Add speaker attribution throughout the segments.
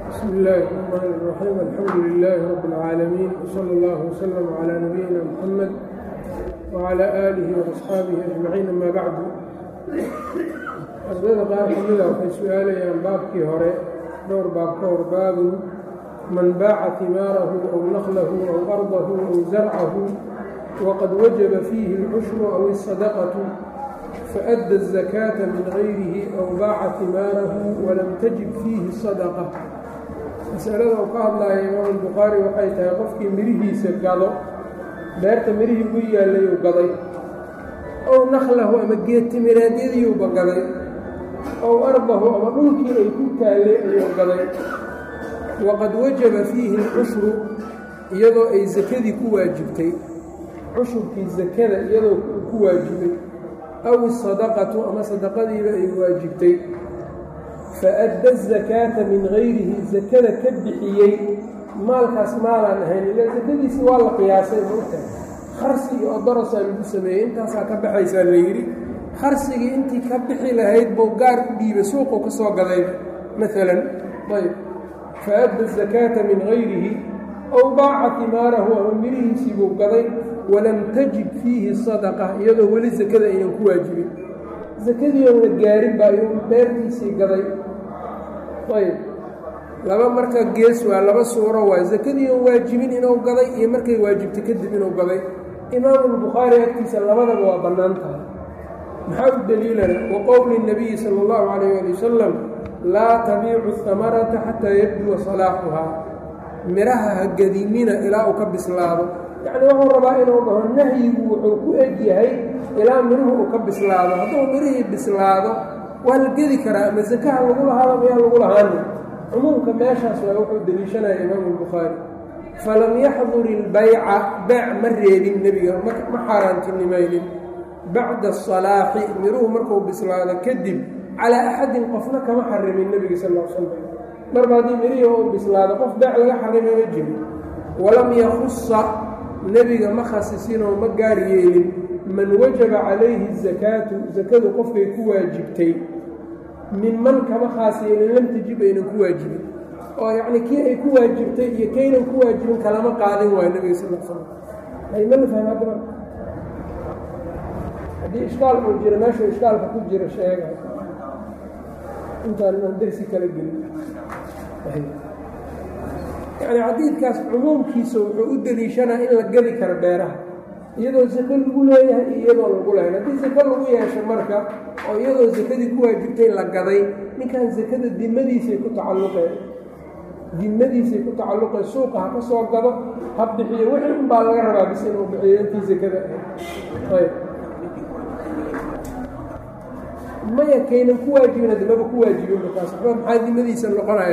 Speaker 1: بسم الله الرحمن الرحيم الحمد لله رب العالمين وصلى الله وسلم على نبينا محمد وعلى آله وأصحaabihi أجمaعيin ama bacdu ardayda qaar ka mida waxay su-aalayaan baabkii hore dhowr baab ka hor baabun man baaca himaarahu أw naqlahu أw ardahu أw zarcahu waqad wajaba fiihi الcushru أw الصadaqaةu faأdى الزakاةa min غayrihi أw baaca himaarahu walam tajib fiihi الصadقة masalada uu ka hadlaya imaam الbukhaari waxay tahay qofkii mirihiisa gado beerta mirihii ugu yaallayuu gaday ow naklahu ama geedtimireedyadiiuuba gaday ow ardahu ama dhulkii ay ku taallay ayuu gaday waqad wajaba fiihi alcushru iyadoo ay sakadii ku waajibtay cushurkii sakada iyadoo ku waajibay aw isadaqatu ama sadaqadiiba ay waajibtay fa-adda azakaata min gayrihi sakada ka bixiyey maalkaas maalaan ahayn ila sakadiisi waa la qiyaasay maogtahay kharsi iyo odorosaa lagu sameeyey intaasaa ka baxaysaa la yidhi kharsigii intii ka bixi lahayd buu gaar u dhiibay suuquu ka soo gadayba maalan ayb fa-adda azakaata min gayrihi ow baaca timaarahu ama mirihiisii buu gaday walam tajib fiihi sadaqa iyadoo weli sakada aynan ku waajibin sakadii oon la gaarin baa iyuu beertiisii gaday ayb laba marka gees waa laba suuro waay sakadii oon waajibin inuu gaday iyo markay waajibtay kadib inuu gaday imaamulbukhaari agtiisa labadaba waa bannaan tahay maxaa u daliilana wa qowli nabiyi sala allahu calayh ali wasalam laa tabiicu hamarata xataa yabduwa salaaxuhaa midhaha ha gadinina ilaa uu ka bislaado yacni wuxuu rabaa inuu dhaho nahyigu wuxuu ku eg yahay ilaa midhuhu uu ka bislaado hadduu midhihii bislaado waa la gedi karaa ama sakaha lagu lahaada mayaa lagu lahaani cumuumka meeshaas waa wuxuu deliishanaya imaamu albukhaari falam yaxdur ilbayca beec ma reebin nebiga ma xaaraantinimaynin bacda asalaaxi miruhu markuu bislaado kadib calaa axadin qofna kama xarimin nebiga sal l slam marba haddii mirihii uu bislaado qof beec laga xarima ma jiro walam yakhusa nebiga ma khasisinoo ma gaar yeelin man wajaba calayhi asakaatu sakadu qofkay ku waajibtay minman kama khaas yeelin lam tajib aynan ku waajibin oo yacni kii ay ku waajibtay iyo kaynan ku waajibin kalama qaadin waayo nebiga sal l slam aymala faham hadda haddii ishkaal uu jiro meeshuu ishkaalka ku jiro sheega intaan inaan dersi kala gelin yacni xadiidkaas cumuumkiisa wuxuu u deliishanaa in la geli karo beeraha iyadoo sako lagu leeyahay iyo iyadoo lagu lahayn haddii sako lagu yeesho marka oo iyadoo sakadii ku waajibtay la gaday ninkan sakada dimadiisay ku tacalluqeen dimadiisay ku tacalluqeen suuqa ha ka soo gado ha bixiyo wixii un baa laga rabaa bis inuu bixiyo intii sakada ayb maya kaynan ku waajibin dimaba ku waajibin markaas waxba maxaa dimadiisa noqonaya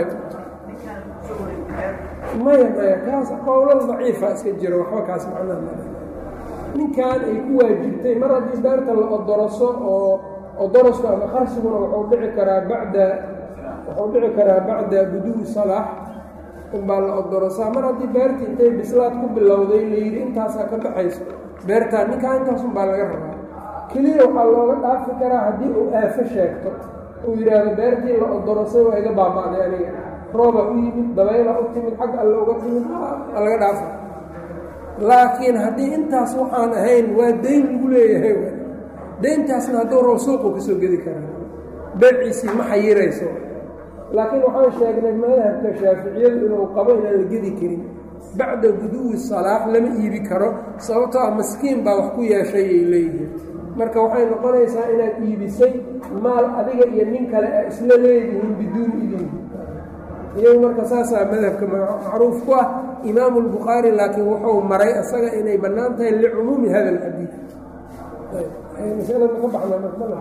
Speaker 1: maya maya kaas qowlal daciifa iska jiro waxba kaas macnaha ninkan ay ku waajibtay mar haddii beerta la odoroso oo odorosku ama qarsiguna wuxuu dhici karaa bacda wuxuu dhici karaa bacda buduwi salaax unbaa la odorosaa mar haddii beertii intay bislaad ku bilowday layidhi intaasaa ka baxayso beertaan ninkaa intaasun baa laga rabaa keliya waxaa looga dhaafi karaa haddii uu aafo sheegto uu yidhaahdo beertii la odorosay waa iga baaba'day aniga rooba u yimid dabayla u timid xag alle uga timid a laga dhaafa laakiin haddii intaas waxaan ahayn waa dayn lagu leeyahay dayntaasna hadduu rabo suuquu ka soo gedi karaa beeciisii ma xayirayso laakiin waxaan sheegnay madhabka shaaficiyadu inuu qabo inaan la gedi karin bacda guduwi salaax lama iibi karo sababtoo ah maskiin baa wax ku yeeshayay leeyihiin marka waxay noqonaysaa inaad iibisay maal adiga iyo nin kale a isla leedihiin biduuni idin iyagu marka saasaa madhabka macruuf ku ah imaamu lbukhaari laakiin wuxuu maray isaga inay bannaan tahay licumuumi hada alxadiid masalada ka baxna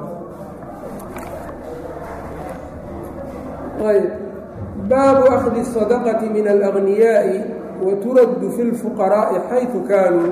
Speaker 1: ayb baabu akhdi الsadaqati min alأgniyaaءi wa turaddu fi اlfuqaraa'i xayثu kaanuu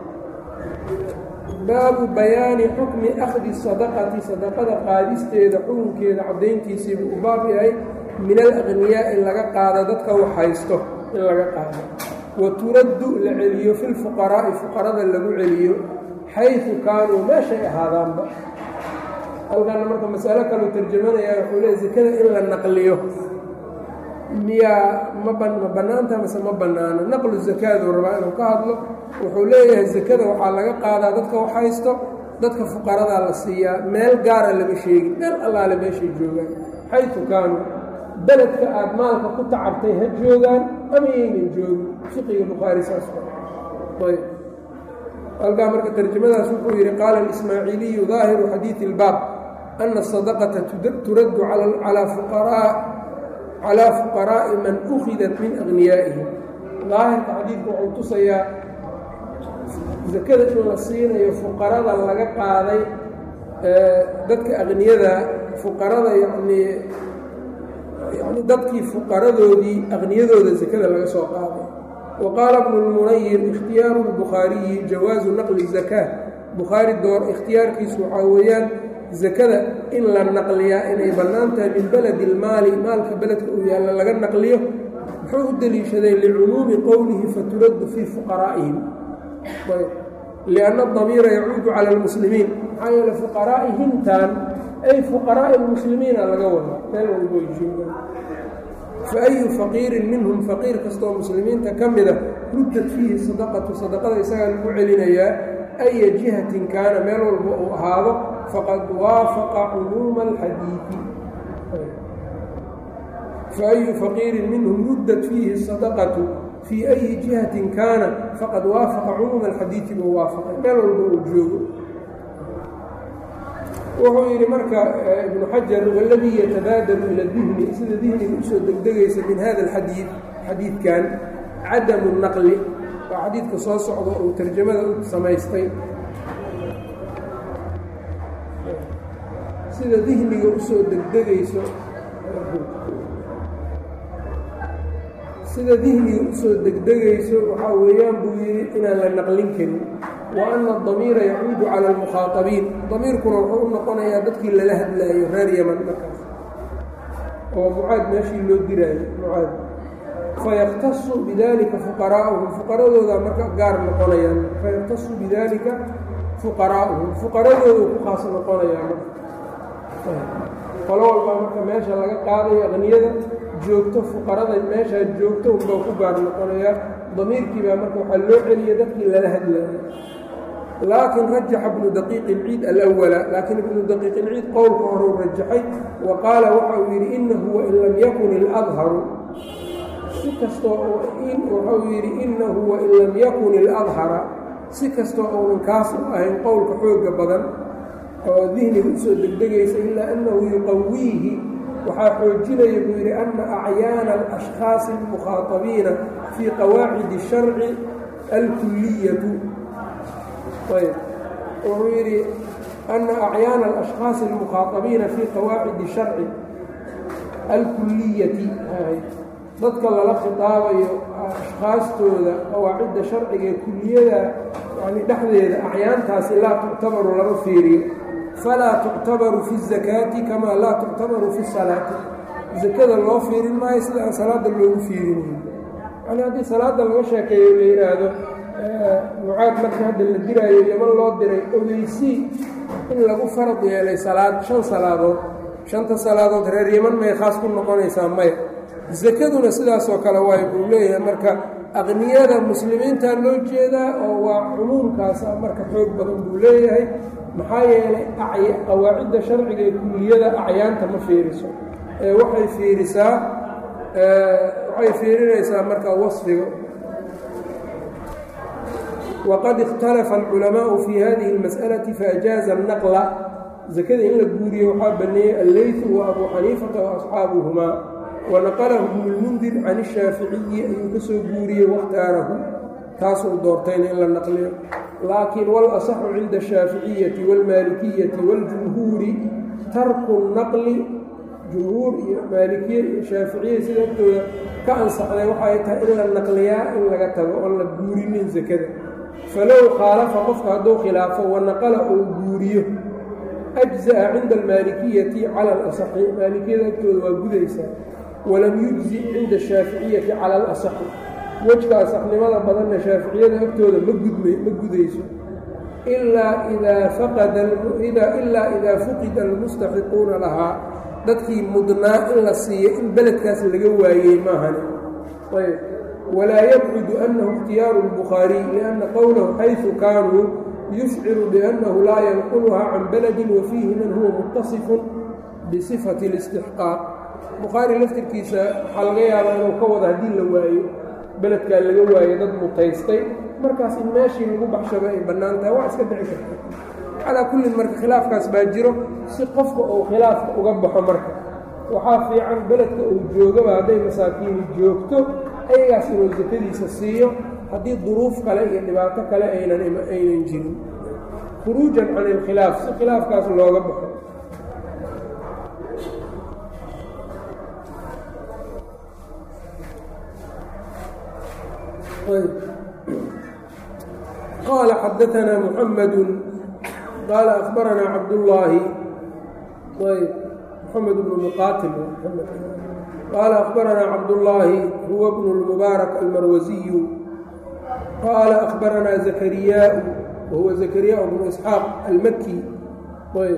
Speaker 1: baabu bayaani xukmi akhdi sadaqati sadaqada qaadisteeda xukunkeeda caddayntiisii buu u baab yahay min alaqniyaa in laga qaado dadka wax haysto in laga qaado wa turaddu la celiyo fi lfuqaraa'i fuqarada lagu celiyo xaysu kaanuu meeshay ahaadaanba halkana marka masalo kaleu tarjamanayaa wuxuu leey sakada in la naqliyo miyaa ma ma bannaanta mase ma bannaano naqlu zakaaduu rabaa inuu ka hadlo wuxuu leeyahay zakada waxaa laga qaadaa dadka wax haysto dadka fuqaradaa la siiyaa meel gaara lama sheegin meel allaale meeshay joogaan xaytu kaanuu beledka aad maalka ku tacabtay ha joogaan ama yaynan joogin fiqiga bukhaari saas ayb halkaa marka tarjamadaas wuxuu yidhi qaala alismaaciiliyu daahiru xadiidi ilbaab ana asadaqata turaddu calaa fuqaraa calaa fuqaraa'i man ukhidat min aghniyaa'ihim daahirka xadiidku wuxuu tusayaa sakada in la siinayo fuqarada laga qaaday dadka aqniyada fuqarada yacnii yani dadkii fuqaradoodii aqniyadooda sakada laga soo qaaday wa qaala bnu lmunayir ikhtiyaaru lbukhaariyi jawaazu naqli zakaa bukhaari door ikhtiyaarkiisu waxaa weeyaan sakada in la naqliyaa inay bannaan tahay min beledi ilmaali maalka beledka uu yaalla laga naqliyo muxuu u deliishaday licumuumi qowlihi faturaddu fii fuqaraa'ihim lianna damiira yacuudu cala almuslimiin maxaa yeele fuqaraa'ihimtan ay fuqaraa'i lmuslimiina laga wada meel walboy joogaan fa ayu faqiirin minhum faqiir kastoo muslimiinta ka mida ruddat fiihi sadaqatu sadaqada isagaa lagu celinayaa aya jihatin kaana meel walba uu ahaado faqad waafaqa cumuuma alxadiidi fa ayu faqiirin minhum ruddat fiihi sadaqatu fii ayi jihatin kaana faqad waafaqa cumuuma alxadiidi buu waafaqay meel walba uu joogo wuxuu yidhi marka ibnu xajar waladii yatabaadalu ila dihni sida dihniga usoo degdegaysa min hada alxadiid xadiidkan cadamu naqli waa xadiidka soo socda uu tarjamada u samaystay sida dihniga usoo degdegayso sida dihniga usoo degdegayso waxaa weeyaan buu yidhi inaan la naqlin karin wa ana adamiira yacuudu cala almukhaatabiin damiirkuna wuxuu u noqonayaa dadkii lala hadlaayo reer yaman markaas oo mucaad meeshii loo diraayo mucaad fayakhtasu bidalika fuqaraa'uhum fuqaradooda marka gaar noqonayaan fayakhtasu bidalika fuqaraa'uhum fuqaradooda ku khaas noqonayaa marka qolo walbaa marka meesha laga qaadayo aqniyada joogto fuqarada meeshaa joogto unbaa ku gaar noqonayaa damiirkii baa marka waxaa loo celiya dadkii lala hadlaayo laakin rajaxa ibnu daqiiq ilciid alawala laakiin ibnu daqiiq ilciid qowlka horeu rajaxay wa qaala waxa uu yidhi inahu wain lam yakun iladharu si kastoo wuxuu yidhi inahu wain lam yakun iladhara si kastoo uunan kaas u ahayn qowlka xooga badan oo dihniga usoo degdegaysa ilaa annahu yuqawiihi waxaa xoojinaya buu yidhi ana acyaana alashkhaasi almukhaatabiina fii qawaacidi sharci alkuliyatu ayb wuxuu yidhi ana acyaana alashkhaasi almukhaatabiina fii qawaacidi sharci alkuliyati dadka lala khitaabayo ashkhaastooda qawaacidda sharciga ee kuliyada yani dhexdeeda acyaantaasi laa tuctabaru lama fiiriyo falaa tuctabaru fi الzakaati kamaa laa tuctabaru fi الsalaati zakada loo fiirin maayo sida aan salaada loogu fiirinayo yani haddii salaada laga sheekeeyo la yidhaahdo mucaad markii hadda la diraayo yaman loo diray ogeysii in lagu farad yeelay salaad shan salaadood shanta salaadood reer yaman may khaas ku noqonaysaa maya zakaduna sidaasoo kale waay buu leeyahay marka aqniyada muslimiinta loo jeedaa oo waa cumuumkaasa marka xoog badan buu leeyahay maxaa yeelay qawaacidda sharciga ee kuliyada acyaanta ma fiiriso ee waxay fiirisaa waxay fiirinaysaa marka wasfiga waqad ikhtalafa alculamaau fi hadihi اlmas'alati faajaaza الnaqla zakada in la guuriye waxaa baneeyey alleytu wa abuu xaniifata waasxaabuhumaa wanaqalahu ibnu lmundir can ishaaficiyi ayuu ka soo guuriyey wakhtaarahu taasuu doortayna in la naqliyo laakiin walasaxu cinda ashaaficiyati wاlmaalikiyati wاljumhuuri tarku naqli jumhuur iyo maalikiye iyo shaaficiya sida agtooda ka ansaxday waxay tahay in la naqliyaa in laga tago oon la guurinin sakada falow khaalafa qofka hadduu khilaafo wanaqala uu guuriyo ajza'a cinda almaalikiyati cala alasaxi maalikiyada agtooda waa gudaysaa walam yujzi cinda ashaaficiyati cala alasaxi wejka asaxnimada badanna shaaficiyada agtooda ma gudmay ma gudayso ilaa idaa faqada ilaa idaa fuqida almustaxiquuna lahaa dadkii mudnaa in la siiyo in beledkaas laga waayey maahani ayb walaa yabcudu annahu ikhtiyaaru اlbukhaariy lianna qowlahu xayثu kaanuu yushciru biannahu laa yanquluhaa can baladin wa fiihi man huwa mutasifun bisifati اlاstixqaaq bukhaari laftirkiisa waxaa laga yaabaa inuu ka wada haddii la waayo beledkaa laga waayo dad mutaystay markaas in meeshii lagu baxshaba ay bannaan tahay waa iska dhici karta calaa kullin marka khilaafkaas baa jiro si qofka uu khilaafka uga baxo marka waxaa fiican beledka uu joogaba hadday masaakiini joogto ayagaas inuu sakadiisa siiyo haddii duruuf kale iyo dhibaato kale aynan aynan jirin khuruujan can ilkhilaaf si khilaafkaas looga baxo qaala xadaanaa muxamadu qaala akhbaranaa cabdullaahi ayb moxamed bnu muqaatil qaala akhbaranaa cabdullaahi huwa bnu lmubaarak almarwasiyu qaala akhbaranaa zakariyaau wahuwa zakariyaa bnu isxaaq almaki ayb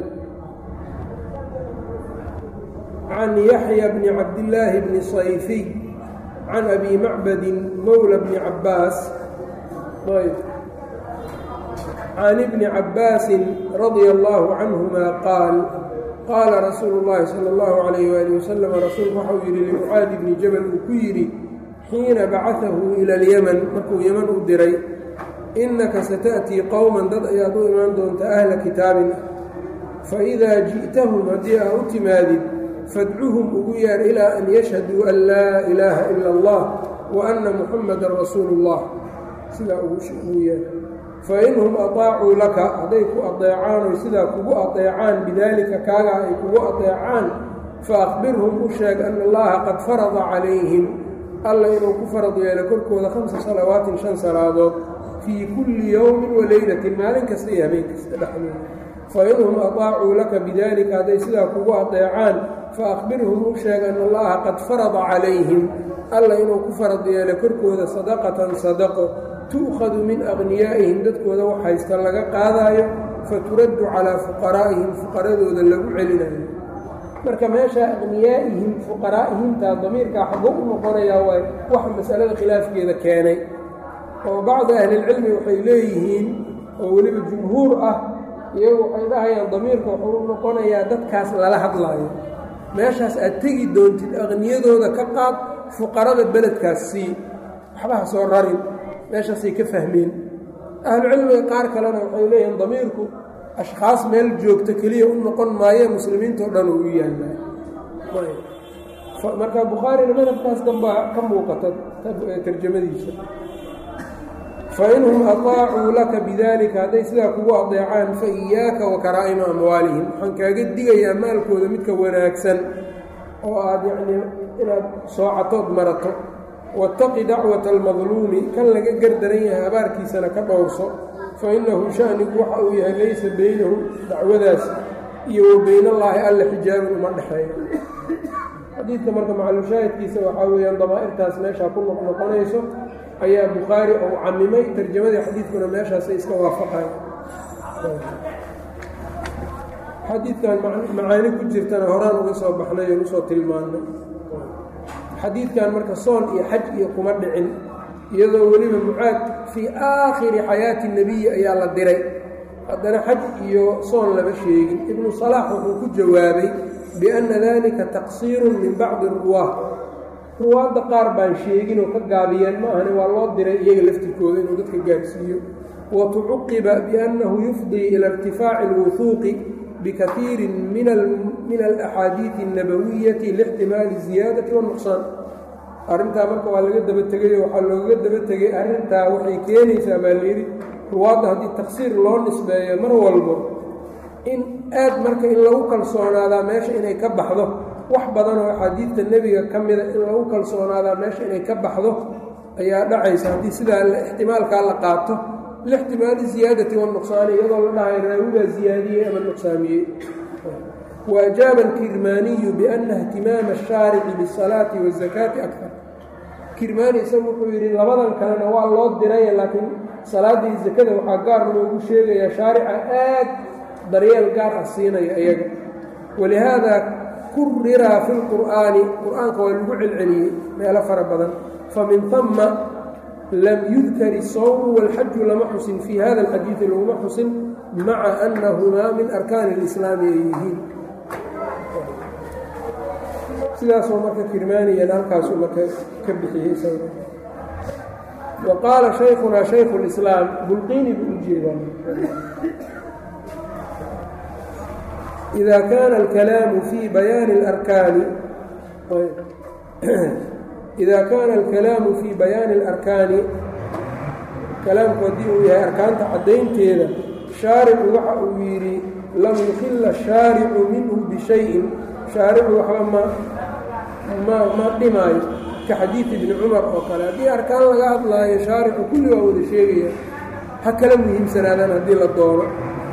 Speaker 1: can yaxya bni cabdillaahi bni sayfiy can abi macbadin mowla bni cabbaas ayb can ibni cabbaasin radia allaahu canhuma qaal qaala rasuulu llaahi sala allahu calayh waali wasalam rasuulku waxau yidhi limucaadi bni jabal uu ku yidhi xiina bacatahu ila alyeman markuu yeman u diray innaka sata'tii qowman dad ayaad u imaan doonta ahla kitaabin ah faidaa ji'tahum haddii aa u timaadid fadcuhum ugu yeer ilaa an yashhaduu an laa ilaaha ila allah wa anna muxamadan rasuulu llah sidaa ugu yeer fainhum aطaacuu laka hadday ku adeecaan oy sidaa kugu adeecaan bidaalika kaagaa ay kugu adeecaan faakbirhum u sheeg ana allaha qad farada calayhim alla inuu ku farad yeelo korkooda khamsa salawaatin shan salaadood fii kulli yowmin wa leylatin maalin kasta iyo habeen kasta dhexdooda fainhum aطaacuu laka bidaalika hadday sidaa kugu adeecaan faakbirhum u sheeg ana allaha qad farada calayhim alla inuu ku farad yeelo korkooda sadaqatan sadaqo tu'khadu min aqniyaa'ihim dadkooda wax haysta laga qaadaayo faturaddu calaa fuqaraa'ihim fuqaradooda lagu celinayo marka meesha aqniyaa'ihim fuqaraa'ihimtaa damiirkaa xago u noqonayaa waay waxa masalada khilaafkeeda keenay oo bacdi ahlilcilmi waxay leeyihiin oo weliba jumhuur ah iyagu waxay dhahayaan damiirka wuxuu u noqonayaa dadkaas lala hadlaayo meeshaas aad tegi doontid aqniyadooda ka qaad fuqarada beledkaas sii waxba ha soo rarin meeshaasay ka fahmeen ahlucilmiga qaar kalena waxay leeyihiin damiirku ashkhaas meel joogta keliya u noqon maaye muslimiintao dhan uu u yaallaa marka bukhaarina madhabkaas danbaa ka muuqata tarjamadiisa fainhum aطaacuu laka bidalika hadday sidaa kugu adeecaan fa iyaaka wa karaa'ima amwaalihim waxaan kaaga digayaa maalkooda midka wanaagsan oo aad yacnii inaad soocatood marato waataqi dacwata almadluumi kan laga gardaran yahay abaarkiisana ka dhowrso fa innahu shanigu waxa uu yahay laysa beynahu dacwadaas iyo wa beynallaahi alle xijaabin uma dhexeeyo xadiidka marka macalushaahidkiisa waxaa weeyaan damaa'irtaas meeshaa ku noqnoqonayso ayaa bukhaari ou camimay tarjamadii xadiidkuna meeshaasay iska waafaqayan xadiidkan macaani ku jirtana horaan uga soo baxnay oon usoo tilmaannay xadiidkan marka soon iyo xaj iyo kuma dhicin iyadoo weliba mucaad fii aakhiri xayaati nebiyi ayaa la diray haddana xaj iyo soon lama sheegin ibnu salaax wuxuu ku jawaabay bianna dalika taqsiirun min bacdi ruwaah ruwaadda qaar baan sheegin oo ka gaabiyeen ma ahane waa loo diray iyaga laftirkooda inuu dadka gaarsiiyo wa tucuqiba biannahu yufdii ila irtifaaci alwuhuuqi bikaiirin min alaxaadiidi اnnabawiyati lixtimaali ziyaadati wanuqsaan arrintaa marka waa laga daba tegayo waxaa looga daba tegay arrintaa waxay keenaysaa baa layidhi ruwaadda haddii taqsiir loo nisbeeyo mar walbo in aad marka in lagu kalsoonaadaa meesha inay ka baxdo wax badan oo axaadiidta nebiga ka mida in lagu kalsoonaadaa meesha inay ka baxdo ayaa dhacaysa haddii sidaa ixtimaalkaa la qaato lixtimaali ziyaadati wanuqsaani iyadoo la dhahay raawigaa ziyaadiyey ama nuqsaamiyey wa ajaaba alkirmaaniyu bianna ihtimaama ashaarici bisalaati waazakaati akar kirmaani isagu wuxuu yidhi labadan kalena waa loo diraya laakiin salaaddii zakada waxaa gaar loogu sheegayaa shaarica aad daryeel gaar ah siinaya iyaga walihaada kuriraa fi lqur'aani qur'aanka waa lagu celceliyey meelo fara badan famin hama lam yudkar isawmu walxaju lama xusin fii hada alxadiidi laguma xusin maca annahumaa min arkaani اlislaami ay yihiin sidaasoo marka kirmaaniyan halkaasuu marka ka bixiyey isaga wa qaala shaykhunaa shaykhu اlislaam bulqiini buu u jeedaa ida kaana alkalaamu fii bayaani اlarkaani ida kaana alkalaamu fii bayaani اlarkaani kalaamku haddii uu yahay arkaanta caddaynteeda shaaricu waxa uu yidhi lam yukhila shaaricu minhu bishayin shaaricu waxba ma ma ma dhimaayo ka xadiidi ibni cumar oo kale haddii arkaan laga hadlaayo shaaricu kulli waa wada sheegaya ha kala muhiimsanaadaan haddii la doono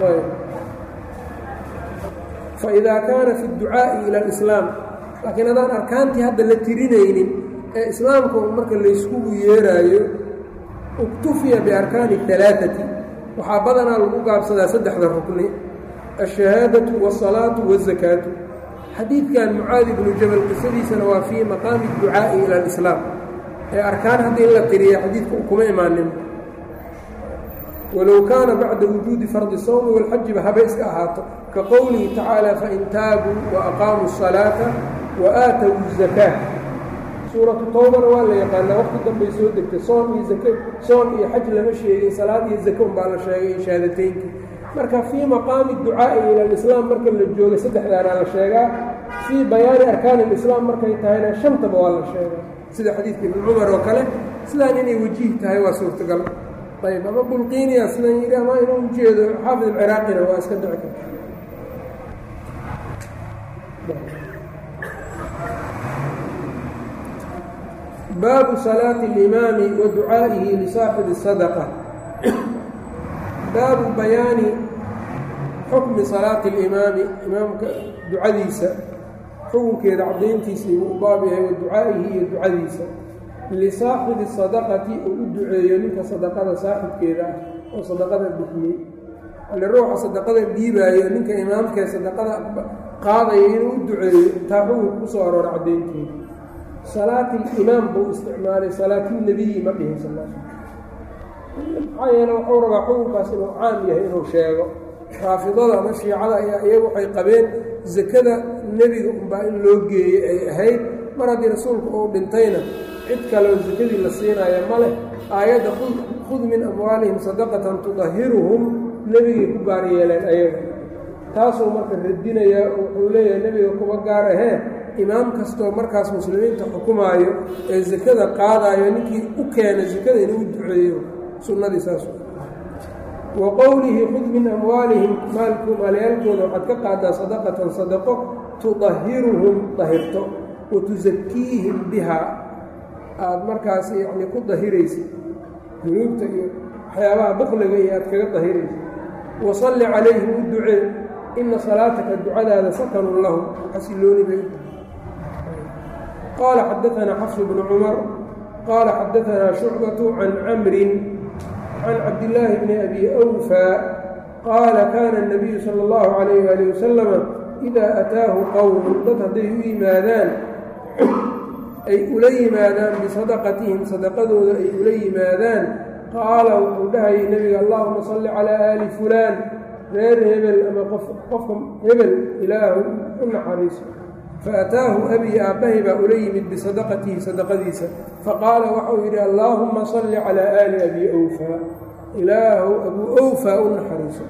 Speaker 1: faidaa kaana fi اdducaa'i ila alislaam laakiin haddaan arkaantii hadda la tirinaynin ee islaamka un marka layskugu yeeraayo uktufiya biarkaani اhalaaثati waxaa badanaa lagu gaabsadaa saddexda rukni alshahaadatu waالsalaatu waالzakaatu xadiidkan mucaadi ibnu jabal qisadiisana waa fii maqaami اdducaa'i ila alislaam ee arkaan hadda in la tiriya xadiidka kuma imaanin walow kaana bacda wujuudi fardi sawmi walxajiba haba iska ahaato ka qowlihi tacaala fain taabuu waaqaamuu الsalaata waaatawu الzakaa suuratu towbana waa la yaqaanaa waqti dambay soo degtay soon iyo zak soon iyo xaj lama sheegin salaad iyo zake unbaa la sheegay shahaadateynki marka fii maqaami ducaa'i ila alislaam marka la jooga saddexdaana la sheegaa fii bayaani arkaani alislaam markay tahayna shantaba waa la sheegaa sida xadiidka ibni cumar oo kale sidaan inay wajiih tahay waa suurtagal ayb ama bulqiiniya sidan yidhi ama inuu ujeedo xaafid alciraaqina waa iska dhici karta baabu salaati اlimaami wa ducaa'ihi lisaaxibi الsadaqa baabu bayaani xukmi salaati اlimaami imaamka ducadiisa xukunkeeda caddayntiisii wuu u baab yahay wa ducaa'ihi iyo ducadiisa lisaaxibi sadaqati uu u duceeyo ninka sadaqada saaxibkeeda ah oo sadaqada bixiyey alle ruuxa sadaqada dhiibaayo ninka imaamkee sadaqada qaadaya inuu u duceeyo taa xukunka ku soo aroora caddaynteeda salaati limaam buu isticmaalay salaatulnebiyi ma dhihin sal maxaa yeele wuxuu rabaa xukunkaas inuu caam yahay inuu sheego raafidada ama shiicada ayaa iyagu waxay qabeen sakada nebiga unbaa in loo geeyey ay ahayd mar haddii rasuulku uu dhintayna cid kaleo sakadii la siinaya ma leh aayadda khud min amwaalihim sadaqatan tudahiruhum nebigay ku gaar yeeleen ayaga taasuu marka radinayaa oo wuxuu leeyahay nebiga kuba gaar ahee imaam kastoo markaas muslimiinta xukumaayo ee sakada qaadaayo ninkii u keena sakada inuu u duceeyo sunnadii saas wa qowlihi khud min amwaalihim maalku maalyaalkooda waxaad ka qaadaa sadaqatan sadaqo tudahiruhum dahirto wa tusakiihim bihaa aada markaas yacni ku dahiraysid dunuubta iyo waxyaabaha bukliga iyo aad kaga dahiraysid wasalli calayhim u ducee ina salaataka ducadaada sakanun lahum xasilooni bay qaala xadaanaa xafsu bnu cumar qaala xadaanaa shucbatu can camrin can cabdillaahi bni abi awfaa qaala kaana الnabiyu sala اllahu calayh ali wasalama idaa ataahu qowmun dad hadday u yimaadaan ay ula yimaadaan bisadaqatihim sadaqadooda ay ula yimaadaan qaala wuxuu dhahayay nebiga allahuma salli calaa aali fulaan reer hebel ama qofka hebel ilaahu u naxariiso faataahu abii aabbahay baa ula yimid bisadaqatihi sadaqadiisa faqaala waxau yidhi allaahuma salli calaa aali abi awfaa ilaahu abuu awfaa u naxariiso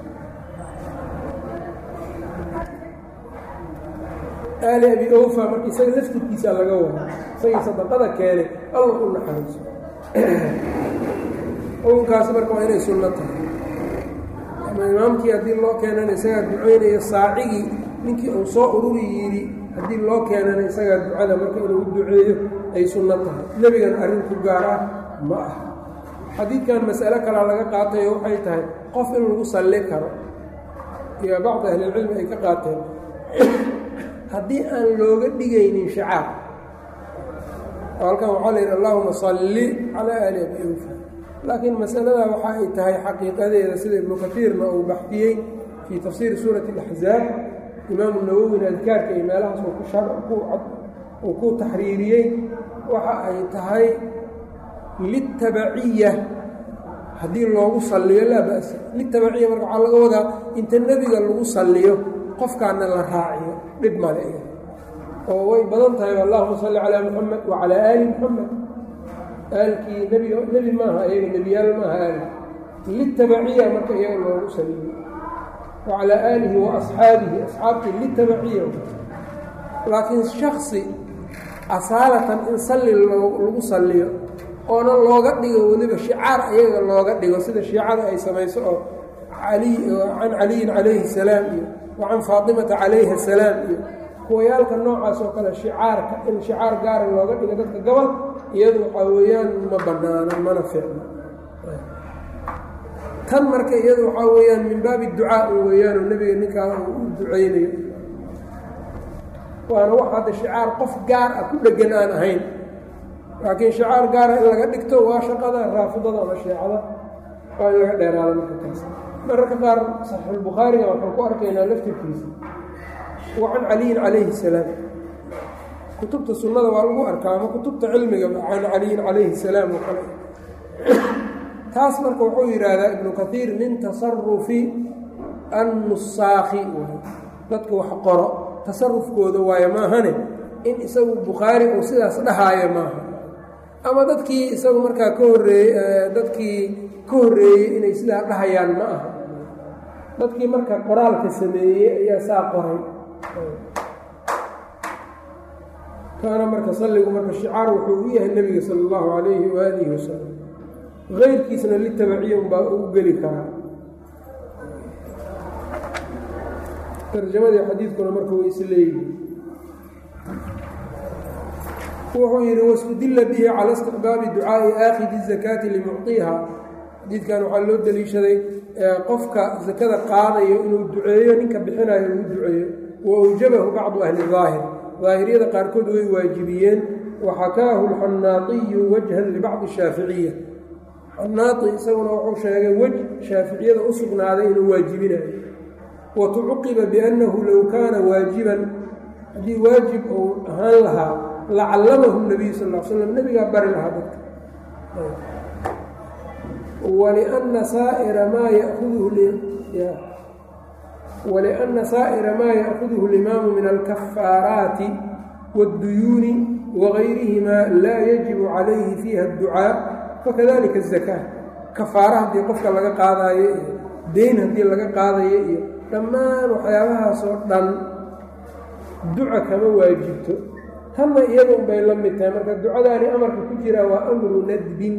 Speaker 1: aali abi awfa marka isaga laftirkiisaa laga wada isagii sadaqada keenay alla u naxariiso xukunkaas marka waa inay sunno tahay ama imaamkii haddii loo keenana isagaa duceynayo saacigii ninkii uu soo ururi yidhi haddii loo keenana isagaa ducada marka inuu duceeyo ay sunno tahay nebigan arrin ku gaar ah ma ah xadiidkan mas'alo kalaa laga qaatayo waxay tahay qof in lagu salli karo iyo bacdi ahlilcilmi ay ka qaateen haddii aan looga dhigaynin shacaar oo halkan waxaa la yidhi allahuma salli calaa aali abi awfa laakiin masaladaa waxa ay tahay xaqiiqadeeda sida ibnu kaiirna uu baxdiyey fii tafsiiri suurati اlaxzaab imaamu nawowina adkaarka iyo meelahaas uu ku taxriiriyey waxa ay tahay litabaciya haddii loogu salliyo laa ba'sa litabaciya marka waxaa laga wadaa inta nebiga lagu salliyo qofkaana la raaciyo dhib male oo way badan tahay allahuma salli calaa muxamed wacalaa aali muxamed aalkii nebi nebi maaha iyaga nebiyaal maaha aalki litabaciya marka iyaga loogu saliyo wacalaa aalihi wa asxaabihi asxaabtii litabaciya laakiin shaksi asaalatan in salli lagu salliyo oona looga dhigo weliba shicaar ayaga looga dhigo sida shiicada ay samayso oo ali can caliyin calayhi salaam iyo wa can faatimata calayha salaam iyo kuwayaalka noocaas oo kale shicaarka in shicaar gaara looga dhigo dadka gobol iyadu waxaa weeyaan ma banaana mana fiicno tan marka iyadu waxaa weeyaan min baabi ducaa weeyaanoo nebiga ninkaa uu u ducaynayo waana wax hadda shicaar qof gaar ah ku dhegan aan ahayn laakiin shicaar gaara in laga dhigto waa shaqada raafidada ama sheecada waa in laga dheeraado marka taas mararka qaar saxiixulbukhaariga waxaan ku arkaynaa laftirkiisa wa can caliyin calayhi salaam kutubta sunnada waa lagu arkaa ama kutubta cilmiga can caliyin calayhi salaam oo kale taas marka wuxuu yidhaahdaa ibnu kaiir min tasarufi annusaakhi dadka wax qoro tasarufkooda waayo maahane in isagu bukhaari uu sidaas dhahaayo maaha ama dadkii isagu markaa ka horreeyey dadkii ka horreeyey inay sidaa dhahayaan ma aha dadkii marka qoraalka sameeyey ayaa saa qoray kaana marka salligu marka shicaar wuxuu u yahay nebiga sala allahu calayhi waalihi wasalam keyrkiisna litabaciya unbaa ugu geli karaa tarjamadii xadiidkuna marka way isleeyihi wuxuu yidhi wastudila bihi cala istiqbaabi ducaa'i aakhidi zakaati limucطiha xadiidkan waxaa loo deliishaday qofka sakada qaadayo inuu duceeyo ninka bixinayo uu duceeyo wa awjabahu bacdu ahli daahir daahiriyada qaarkood way waajibiyeen waxakaahu lxannaatiyu wajhan libacdi shaaficiya xanaati isaguna wuxuu sheegay wej shaaficiyada u sugnaaday inuu waajibinayo watucuqiba biannahu low kaana waajiban haddii waajib uu ahaan lahaa lacallamahu nabiyu sal l slam nebigaa bari lahaa dadka walianna saa'ira maa yakuduhu walianna saa'ira maa ya'kuduhu اlimaamu min alkafaaraati waاdduyuuni wagayrihimaa laa yajibu calayhi fiiha adducaa fakadalika azakaa kafaara haddii qofka laga qaadaayo iyo deyn haddii laga qaadayo iyo dhammaan waxyaabahaasoo dhan duca kama waajibto tanna iyada un bay la mid tahay marka ducadaani amarka ku jiraa waa amru nadbin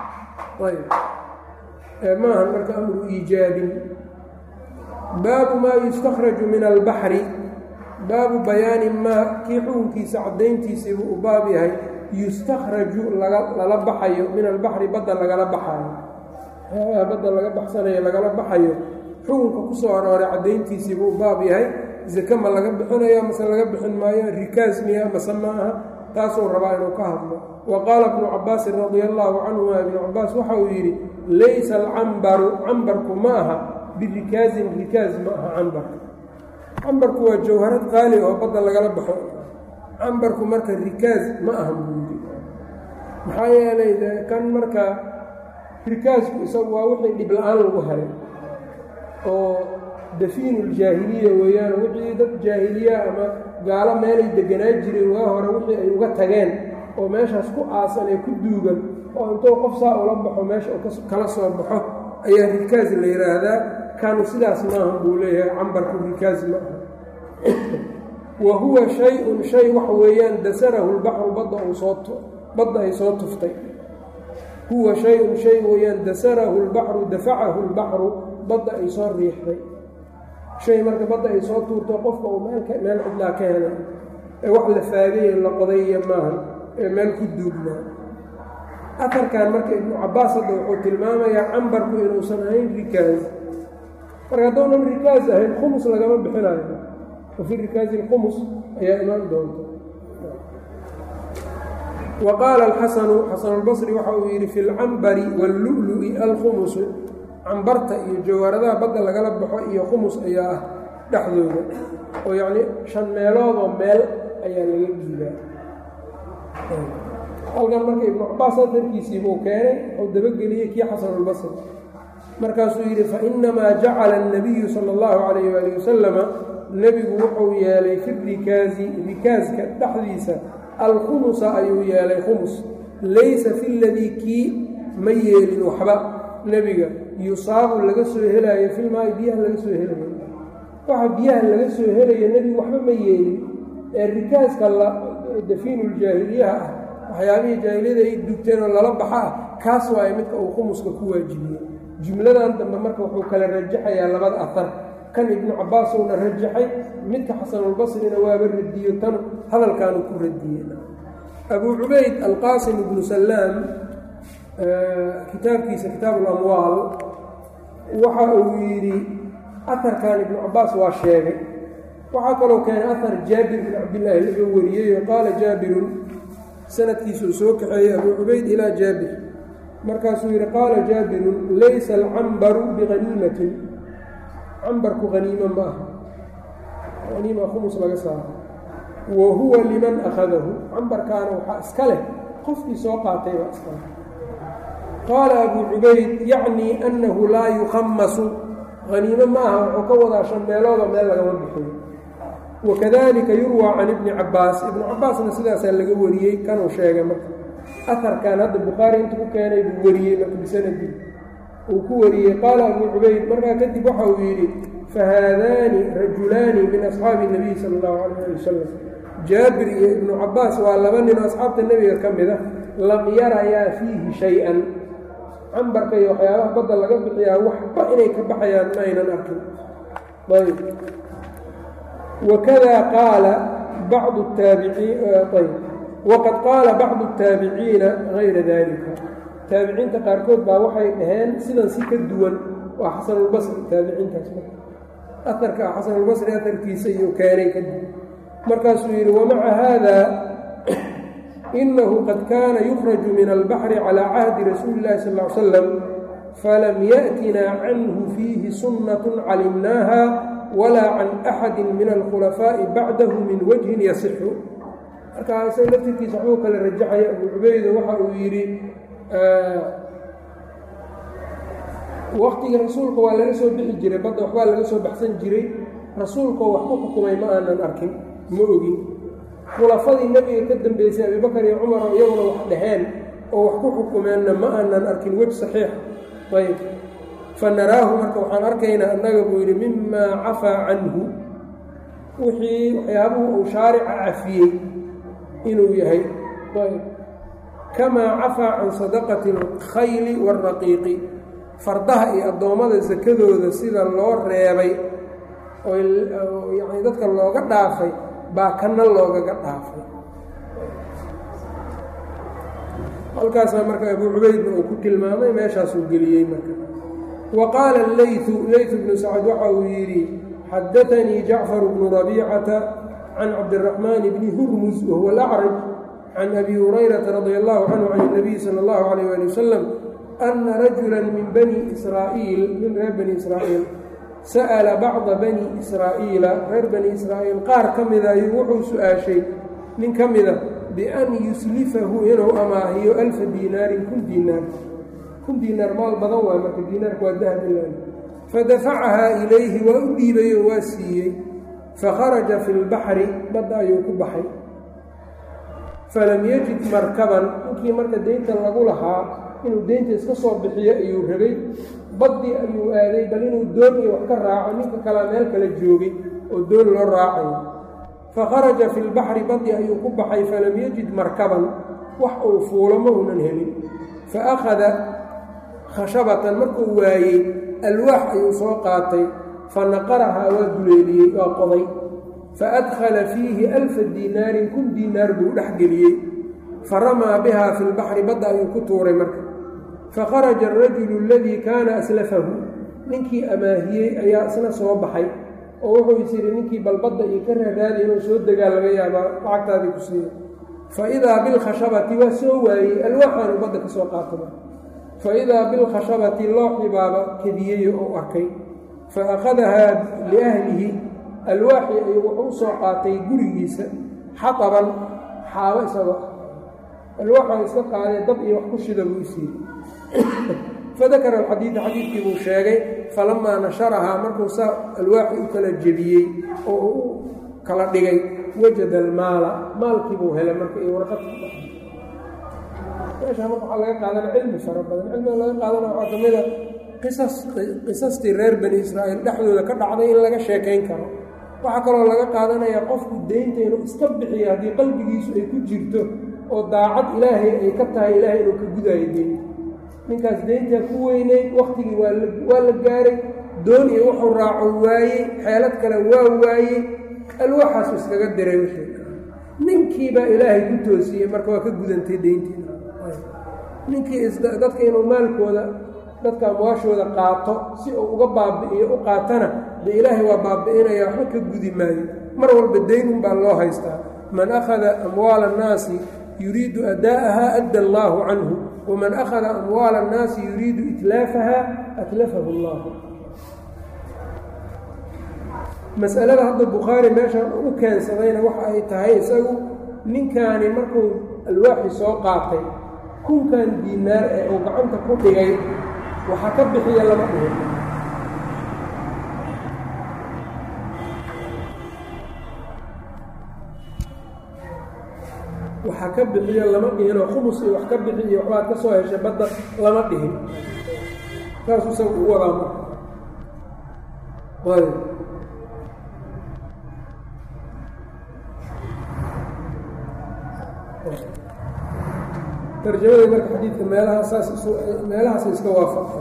Speaker 1: ayb maahan marka amru iijaabin baabu maa yustakhraju min albaxri baabu bayaani maa kii xukunkiisa caddayntiisiibuu u baab yahay yustakhraju lala baxayo min albaxri badda lagala baxayo waxyaabaha badda laga baxsanayo lagala baxayo xukunka ku soo arooray caddayntiisiibuu u baab yahay zake ma laga bixinayo mase laga bixin maayo rikaas miya mase ma aha taasuu rabaa inuu ka hadlo wa qaala ibnu cabaasin radia allaahu canhuma ibnu cabaas waxa uu yidhi laysa alcambaru cambarku ma aha birikaasin rikaas ma aha cambarka cambarku waa jawharad qaali oo badda lagala baxo cambarku marka rikaas ma aha buudi maxaa yeelay kan marka rikaasku isagu waa wixii dhib la-aan lagu helay oo dafiinu ljaahiliya weeyaan wixii dad jaahiliya ama gaalo meelay deganaa jireen waa hore wixii ay uga tageen oo meeshaas ku aasan ee ku duugan oo intuu qof saa ula baxo meesha uu kala soo baxo ayaa rikaas la yidhaahdaa kanu sidaas maaha buu leeyahay cambarku rikaas ma aha wa huwa shay-un shay waxa weeyaan dasarahu lbaxru badda uu soo badda ay soo tuftay huwa shay-un shay weeyaan dasarahu lbaxru dafacahu lbaxru badda ay soo riixday shay marka badda ay soo tuurto qofka uu meel meel cidlaa ka helay ee wax la faagaya la qodayya maaha ee meel ku duugnaa afarkan marka ibnu cabaas hadda wuxuu tilmaamayaa cambarku inuusan ahayn rikaas marka haddoonan rikaas ahayn khumus lagama bixinayo wa fi rikaasi lkhumus ayaa imaan doonta wa qaala alxasanu xasanulbasri waxa uu yidhi fi lcambari wاllu'lu'i alkhumusu cambarta iyo jawaaradaha badda lagala baxo iyo khumus ayaa ah dhexdooda oo yacni shan meeloodoo meel ayaa laga dhiibaa halkan marka ibnu cabaas atarkiisiibuu keenay wuxuu dabageliyey kii xasanulbasri markaasuu yidhi fainamaa jacala الnabiyu sala اllahu calayh waali wasalama nebigu wuxuu yeelay fi rikaazi rikaaska dhexdiisa alkhumusa ayuu yeelay khumus laysa fi ladii kii ma yeelin waxba nebiga yusaabu laga soo helaayo filmaayi biyaha laga soo helayo waxa biyaha laga soo helayo nebigu waxba ma yeelin ee rikaaska dafiinuljaahiliyaha ah waxyaabihii jaahiliyada ay dugteen oo lala baxa ah kaas waaye midka uu khumuska ku waajibiyey jumladan dambe marka wuxuu kala rajaxayaa labada ahar kan ibnu cabbaasuuna rajaxay midka xasanulbasrina waaba radiyo tan hadalkaanu ku radiyey abuu cubayd alqaasim ibnu sallaam kitaabkiisa kitaabu lamwaal waxa uu yidhi aharkan ibnu cabbaas waa sheegay waxaa kaloo keenay ahar jaabir bin cabdillaahi laga wariyey qaala jaabirun sanadkiisuu soo kaxeeyey abuu cubayd ilaa jaabir markaasuu yidhi qaala jaabirun laysa alcambaru biqaniimatin cambarku haniimo ma aha haniima khumus laga saaro wa huwa liman akhadahu cambarkaana waxaa iska leh qofkii soo qaatay baa iska leh qaala abuu cubayd yacnii annahu laa yukhamasu haniimo ma aha wuxuu ka wadaa shan meeloodoo meel lagama bixiyo wakadalika yurwaa can ibni cabbaas ibnu cabbaasna sidaasaa laga wariyey kanuu sheegay marka aharkan hadda bukhaari intu ku keenay buu wariyey marka bisanadii uu ku wariyey qaala abuu cubayd markaa kadib waxa uu yidhi fahaadaani rajulaani min asxaabi nabiy sala allahu calayh ali wasalam jaabir iyo ibnu cabbaas waa laba nin oo asxaabta nebiga ka mid a lam yarayaa fiihi shay-an cambarka iyo waxyaabaha badda laga bixiyaa waxba inay ka baxayaan ma aynan arkin ayb wakada qaala bacdu taabiciin ayb waqad qaala bacdu الtaabiciina gayra dalika taabiciinta qaarkood baa waxay dhaheen sidan si ka duwan waa xasanulbasri taabiciintaas aarka xasanulbasri aarkiisa iyuu keenay kadib markaasuu yidhi wamaca haada inahu qad kaana yukhraju min albaxri calى cahdi rasuuli اllahi sal ly slam falam yaأtinaa canhu fiihi sunnat calimnaaha walaa can axadi min alkhulafaaءi bacdahu min wajhin yasixu markaa isaga laftirkiisa waxuu kale rajaxaya abuu cubaydo waxa uu yidhi waktigii rasuulka waa laga soo bixi jiray badda waxbaa laga soo baxsan jiray rasuulkoo wax ku xukumay ma aanan arkin ma ogin khulafadii nebiga ka dambeysay abibakar iyo cumar oo iyaguna wax dhaheen oo wax ku xukumeenna ma aanan arkin wej saxiix ayb fa naraahu marka waxaan arkaynaa annaga buu yidhi mimaa cafaa canhu wixii waxyaabuhu uu shaarica cafiyey inuu yahay kamaa cafaa can sadaqati alkhayli waaraqiiqi fardaha iyo addoommada sakadooda sida loo reebay oo yani dadka looga dhaafay baa kana loogaga dhaafay halkaasaa marka abuu cubaydna uu ku tilmaamay meeshaasuu geliyey marka wa qaala leytu leytu bnu sacad waxa uu yidhi xadaanii jacfar bnu rabiicata can cabdiraxmaan bni hurmus wahuwa alacraj can abi hurayrata radi allahu canhu can اnabiy sala اllahu alayh ali wasalam ana rajula min bani israa'iil min reer bani israa'iil sa'ala bacda bani israa'iila reer bani israa'iil qaar ka mida ayuu wuxuu su-aashay nin ka mida bian yuslifahu inuu amaahiyo alfa diinaarin kun diinaar kun diinaar maal badan waay marka diinaarku waa dahab ilan fadafacahaa ilayhi waa u dhiibay oo waa siiyey fakharaja fi lbaxri badda ayuu ku baxay falam yajid markaban ninkii marka deynta lagu lahaa inuu deynta iska soo bixiyo ayuu rabay baddii ayuu aaday bal inuu doon iyo wax ka raaco ninka kalea meel kala joogay oo doon loo raacayo fakharaja fi lbaxri baddi ayuu ku baxay falam yajid markaban wax uu fuulo ma uunan helin fa akhada khashabatan markuu waayey alwaax ayuu soo qaatay fa naqarahaa waa duleeliyey waa qoday fa adkhala fiihi alfa diinaarin kun diinaar buu dhex geliyey fa ramaa bihaa fi lbaxri badda ayuu ku tuuray marka fakharaja arajulu aladii kaana aslafahu ninkii amaahiyey ayaa isna soo baxay oo wuxuu is yidhi ninkii balbadda iyo ka raaraadi inuu soo degaa laga yaabaa lacagtaadii ku siiya fa idaa bilkhashabati waa soo waayey alwaaxaanu badda ka soo qaataba fa idaa bilkhashabati looxii baaba kediyeyo ou arkay fa akhadahaa liahlihi alwaaxii ayuu wuxuu u soo qaatay gurigiisa xataban xaabo isagoo ah alwaaxaan iska qaadee dab iyo wax ku shida buu siiyey fadakara alxadiida xadiidkii buu sheegay falamaa nasharahaa markuu saa alwaaxii u kala jebiyey oo uu u kala dhigay wajada almaala maalkiibuu helay marka iyo warqadka meeshaa marka waxaa laga qaadana cilmi fara badan cilmiga laga qaadana waxaa ka mida qisas qisastii reer bani israa'iil dhexdooda ka dhacday in laga sheekayn karo waxaa kaloo laga qaadanayaa qofku deynta inuu iska bixiyo haddii qalbigiisu ay ku jirto oo daacad ilaahay ay ka tahay ilaahay inuu ka gudaayo deynta ninkaas deyntaa ku weyneyd wakhtigii waa la gaaray doon iyo wuxuu raaco waayey xeelad kale waa waayey alwaaxaasu iskaga diray wixii ninkiibaa ilaahay ku toosiyey marka waa ka gudantay deyntii ninkii dadka inuu maalkooda dadka amwaashooda qaato si uu uga baabi'iyo u qaatana dee ilaahay waa baabi'inaya waxba ka gudi maayo mar walba daynun baa loo haystaa man akhada amwaala annaasi yuriidu ada'aha adda allaahu canhu waman akhada amwaala annaasi yuriidu itlaafaha atlafahu allahu masalada hadda bukhaari meeshaan u keensadayna waxa ay tahay isagu ninkaani markuu alwaaxi soo qaatay kunkan diinaar ee uu gacanta ku dhigay waxa ka bixiya lama dhihin waxa ka bixiyo lama dhihinoo khumus iyo wax ka bixiyo waxbaad ka soo heshay badda lama dhihin saasuu isaga u wadaa marka ayb tarjamada marka xadiidka meelaha saas meelahaasa iska waafaqa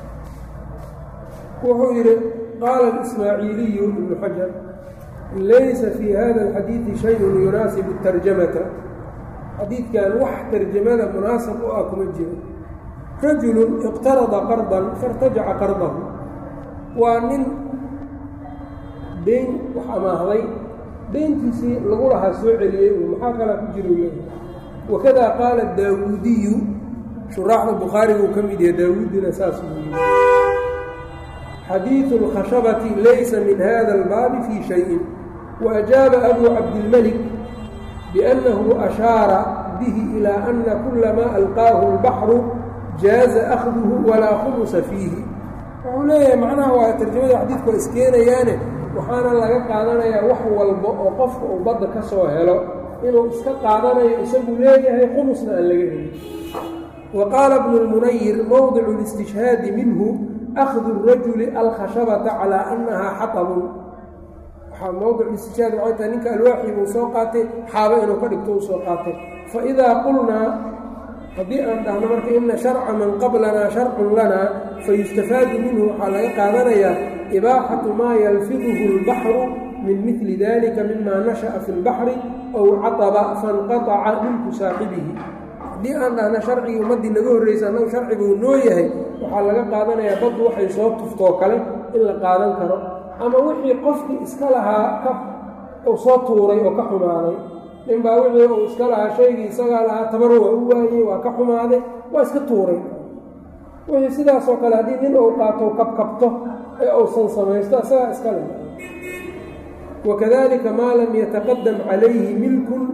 Speaker 1: wuxuu yidhi qaala اismaaciiliyu ibnu xajar laysa fii hada اlxadiidi shayun yunaasibu tarjamata xadiidkan wax tarjamada munaasab u ah kuma jiro rajulu iqtarada qardan faاrtajaca qardahu waa nin deyn wax amaahday deyntiisii lagu lahaa soo celiyey maxaa kalaa ku jiro leeyahay wakada qaala daawuudiyu shuraaxda bukhaariguu ka mid yahay daawuudina saas buu yii xadiidu اlkhashabati laysa min hada اlbaabi fii shayin waajaaba abu cabdilmalik biأnnahu ashaara bihi ilaa ana kula maa alqaahu اlbaxru jaaza akhduhu walaa khumusa fiihi wuxuu leeyahay macnaha waa tarjamada xadiidku waa iskeenayaane waxaana laga qaadanayaa wax walba oo qofka uu badda ka soo helo inuu iska qaadanayo isagu leeyahay khumusna aan laga helin wa qaala bnu lmunayir mowdicu اlistishhaadi minhu akhdu الrajuli alkhashabata calaa annahaa xatabun waxaa mowdic istishhaad waxay tahay ninka alwaaxii buu soo qaatay xaabo inuu ka dhigto uu soo qaatay faidaa qulnaa haddii aan dhahno marka ina sharca man qablanaa sharcun lanaa fayustafaadu minhu waxaa laga qaadanayaa ibaaxatu maa yalfiduhu اlbaxru min mili dalika mima nashaأa fi اlbaxri ow caطaba faاnqaطaca milku saaxibihi haddii aan dhahna sharcigii ummaddii naga horraysa annagu sharciguu noo yahay waxaa laga qaadanayaa baddu waxay soo tuftoo kale in la qaadan karo ama wixii qofkii iska lahaa ka uu soo tuuray oo ka xumaaday ninbaa wixii uu iska lahaa shaygii isagaa lahaa tabar waa u waayey waa ka xumaaday waa iska tuuray wixii sidaasoo kale haddii nin uu qaato kabkabto ee uusan samaysto isagaa iska le wakadalika maa lam yataqadam calayhi milkun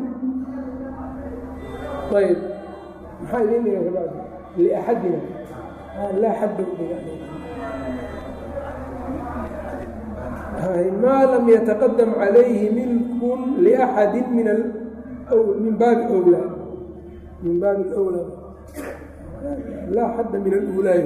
Speaker 1: ayb maxaa idin dhiga kabacdi liaxadina laa xadda maa lam yataqadam calayhi milkun liaxadi min min baabi wlaa min baabi اlwlaa laa xadda min alulaay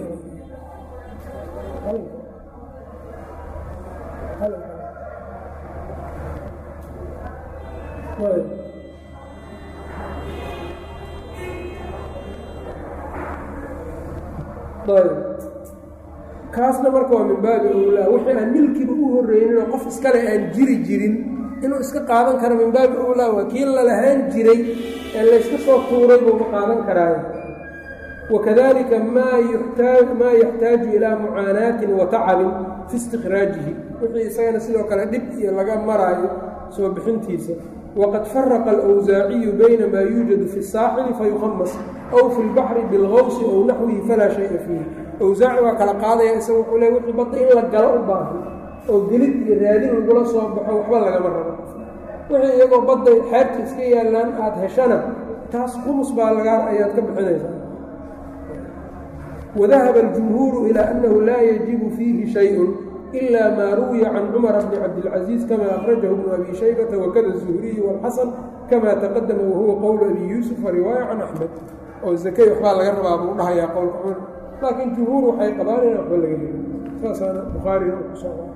Speaker 1: kaasna marka waa min baabi owlaa wixii aan milkiba u horreyninoo qof iskale aan jiri jirin inuu iska qaadan karo min baabi owlaa waa kii lalahaan jiray ee layska soo tuuray buuma qaadan karaayo wakadalika maa yaxtaaju ilaa mucaanaatin wa tacabin fi istikhraajihi wixii isagana sidoo kale dhib iyo laga maraayo soo bixintiisa wqad faraqa alwsaaciyu bayna maa yuujadu fi الsaaxili fayuhamas aw fi اlbaxri biاlgawsi ow naxwihi falaa shaya fiihi awsaaci waa kala qaadaya isaga wuxuu le wixii badda in la galo u baahan oo gelid iyo raadin lagula soo baxo waxba lagama rabo wixii iyagoo badda xeebta iska yaallaan aada heshana taas khumus baa lagaa ayaad ka bixinaysaa wadahaba aljumhuuru ilaa annahu laa yajibu fiihi shayun ila maa ruwiya can cumara bni cabdilcaziiz kama akhrajahu bnu abi shaybata wakada zuhriyu wاlxasan kama taqadama wahuwa qowlu abi yuusuf wariwaaya can axmed oo zakey waxbaa laga rabaa buu dhahayaa qowlka cumar laakiin jumhuur waxay qabaan inaan waxba laga helin saasaana bukhaarina ku socda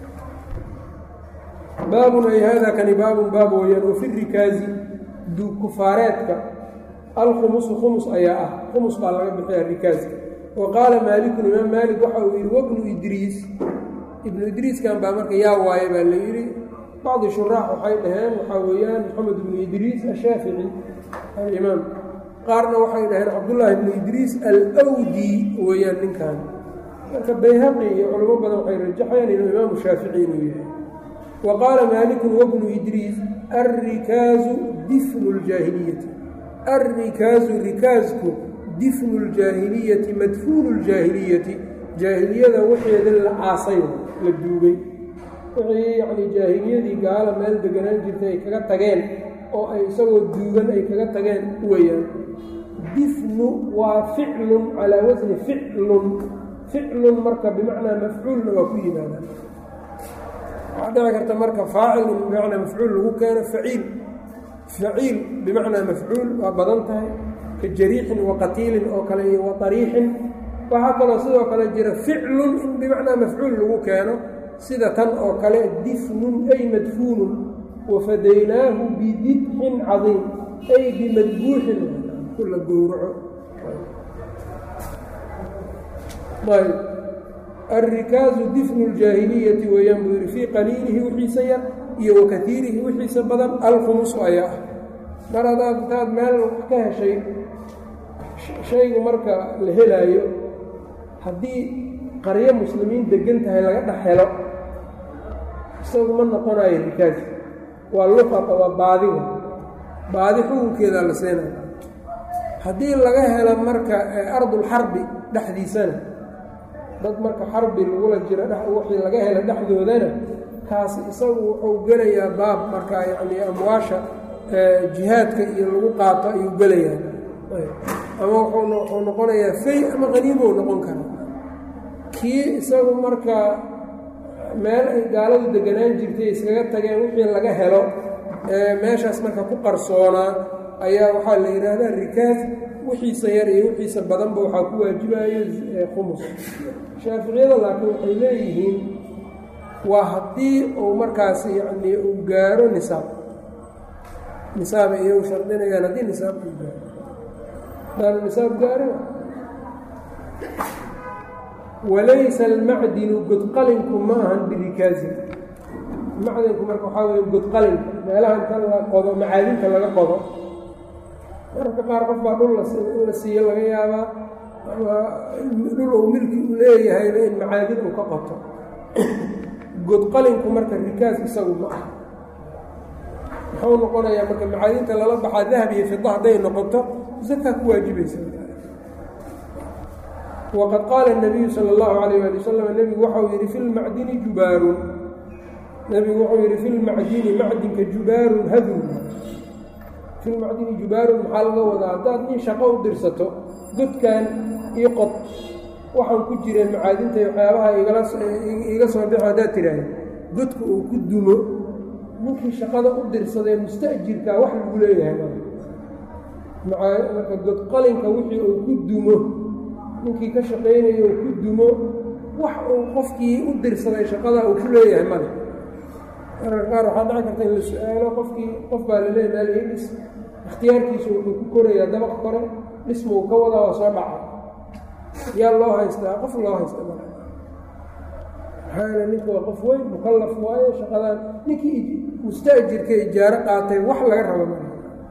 Speaker 1: baabun ay hada kani baabun baab weyaan wafi rikaazi duugkufaareedka alkhumusu khumus ayaa ah khumus baa laga bixiyaa rikaaska wa qaala maalikun imaam maalik waxa uu yidhi wabnu idriis ibnu idriiskan baa marka yaa waaye baa la yidhi bacdi shuraax waxay dhaheen waxaa weeyaan maxamed ibnu idriis ashaafici alimaam qaarna waxay dhaheen cabdullaahi ibnu idriis alwdi weeyaan ninkan marka bayhaqi iyo culamo badan waxay rajaxayaan inuu imaamu shaafici inuu yahay wa qaala maalikun wabnu idriis alrikaazu difnu ljaahiliyati alrikaazu rikaasku difnu ljaahiliyati madfuunu ljaahiliyati jaahiliyada waxeeda la aasay la duugay wixii yacnii jaahiliyadii gaala meel deganaan jirtay ay kaga tageen oo ay isagoo duugan ay kaga tageen weyaan difnu waa ficlun calaa wasni ficlun ficlun marka bimacnaa mafcuulna waa ku yimaadaan waxaa dhici karta marka faacilun bimacnaa mafcuul lagu keeno faciil faciil bimacnaa mafcuul waa badan tahay ka jariixin wa qatiilin oo kale iyo wa ariixin waxaa kaloo sidoo kale jira ficlun in bimacnaa mafcuul lagu keeno sida tan oo kale difnun ay madfuunun wafadaynaahu bidibxin cadiim ay bimadbuuxin kula gowraco ayb alrikaazu difnu ljaahiliyati weeyaan buu yidhi fii qaliilihi wixiisa yar iyo wa kaiirihi wixiisa badan alkhumusu ayaa ah mar hadaad intaad meel wax ka heshay shaygu marka la helaayo haddii qaryo muslimiin degan tahay laga dhex helo isagu ma noqonayo rikaas waa luqata waa baadiga baadi xukunkeedaa la seenaya haddii laga helo marka ardulxarbi dhexdiisana dad marka xarbi lagula jiro wixii laga helo dhexdoodana kaas isagu wuxuu gelayaa baab marka yacnii amwaasha jihaadka iyo lagu qaato ayuu gelayaa ama wuxuu noqonayaa fay ama qaniibou noqon karaa kii isagu marka meel ay gaaladu deganaan jirtay iskaga tageen wixii laga helo meeshaas marka ku qarsoonaa ayaa waxaa la yidhaahdaa rikaas wixiisa yar iyo wixiisa badanba waxaa ku waajibayo khumus shaaficiyada laakiin waxay leeyihiin waa haddii uu markaas yacnii uu gaaro nisaab nisaaba iyagu shardinayaan haddii nisaab uu gaaro daanu nisaab gaarin walaysa almacdinu godqalinku ma ahan birikaazi macdinku marka waxaa weeye godqalinka meelaha inta la qodo macaadinta laga qodo mararka qaar qof baa dhul la siiyo laga yaabaa ama dhul uu milki u leeyahayna in macaadin uu ka qoto godqalinku marka rikaas isagu ma ah muxuu noqonayaa marka macaadinta lala baxaa dahab iyo fida hadday noqoto zakaa ku waajibaysa waqad qaala الnabiyu salى اllahu alayh ali wasalam nebigu waxau yidhi fi lmacdini jubaarun nebigu wuxuu yidhi fi lmacdini macdinka jubaarun hadun fi lmacdini jubaarun maxaa laga wadaa haddaad nin shaqo u dirsato godkan io qod waxaan ku jireen macaadinta waxyaabaha iga soo bixo haddaad tidhaahda godka uu ku dumo ninkii shaqada u dirsadee musta'jirkaa wax lagu leeyahay marka godqalinka wixii uu ku dumo ninkii ka shaqaynayo uu ku dumo wax uu qofkii u dirsaday shaqada uu ku leeyahay male mararka qaar waxaa dhici karta in la su-aalo qofkii qof baa la leeya meel ii dhis ikhtiyaarkiisu wuxuu ku korayaa dabaq kore dhisma uu ka wadaa waa soo dhaca yaa loo haystaa qof loo haysta male maxaa ninku waa qof weyn mukallaf waaye shaqadan ninkii musta'jirka ijaaro qaatay wax laga rabo male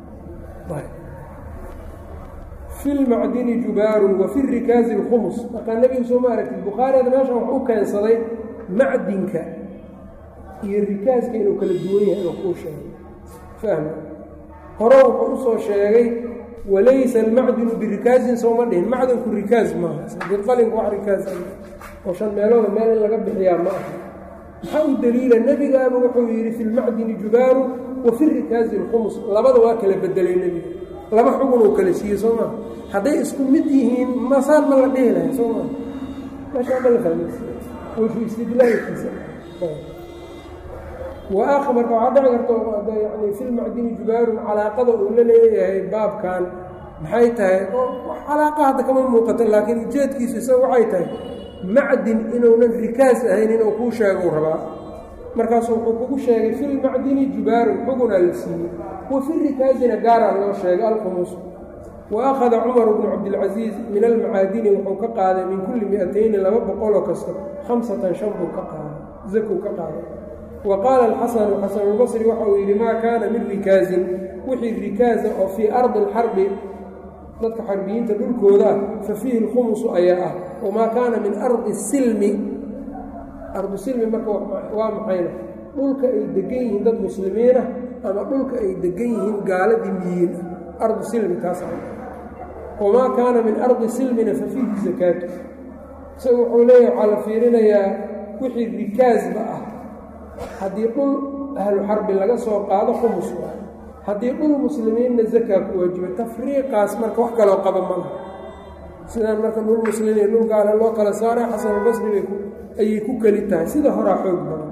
Speaker 1: fi lmacdini jubaarun wa fi rikaazi lkhumus markaa nebigu soo ma aragtid bukhaariyada meeshan wax u keensaday macdinka iyo rikaaska inuu kala duwan yahay inuu kuu sheegay fahma hore wuxuu usoo sheegay walaysa almacdinu birikaasin sooma dhihin macdinku rikaas maaha qadqalinku wax rikaas oo shan meelooda meel in laga bixiyaa ma aha maxaa u daliila nebigaaba wuxuu yidhi fi lmacdini jubaaru wa fi rikaazi lkhumus labada waa kala bedelay nebiga laba xugun uu kala siiyey soo maa hadday isku mid yihiin masaan ma la dhihi lahay soo maa meeshaa ma la fahmaysa wajhu istidlaalkiisa wa marka waxaa dhici karta yani fi lmacdini jubaarun calaaqada uu la leeyahay baabkan maxay tahay calaaqa hadda kama muuqata laakiin ujeedkiisu isaga waxay tahay macdin inuunan rikaas ahayn inuu kuu sheegou rabaa markaasu wuxuu kugu sheegay fi lmacdini jubaarun xugunaa la siiyey wa fi rikaasina gaaraa loo sheegay alkhumus wa akhada cumaru bnu cabdilcasiis min almacaadini wuxuu ka qaaday min kulli mi-atayni laba boqoloo kasta khamsatan shan buu ka qaaday zakuu ka qaaday wa qaala alxasanu xasanulbasri waxa uu yidhi maa kaana min rikaasin wixii rikaasa oo fii ardi alxarbi dadka xarbiyiinta dhulkooda ah fa fiihi lkhumusu ayaa ah wamaa kaana min ardi silmi ardu silmi marka waa maxayna dhulka ay degan yihiin dad muslimiinah ama dhulka ay degan yihiin gaaladii miyiin ah ardu silmi taas wamaa kaana min ardi silmina fa fiihi zakaatu isaga wuxuu leeyahay waxaa la fiirinayaa wixii rikaasba ah haddii dhul ahlu xarbi laga soo qaado khumus waa haddii dhul muslimiinna zakaa ku waajiba tafriiqaas marka wax kaloo qaba ma laha sidaan marka dhul muslimiin dhul gaala loo kala saara xasanulbasri bay ayay ku keli tahay sida horaa xoog badan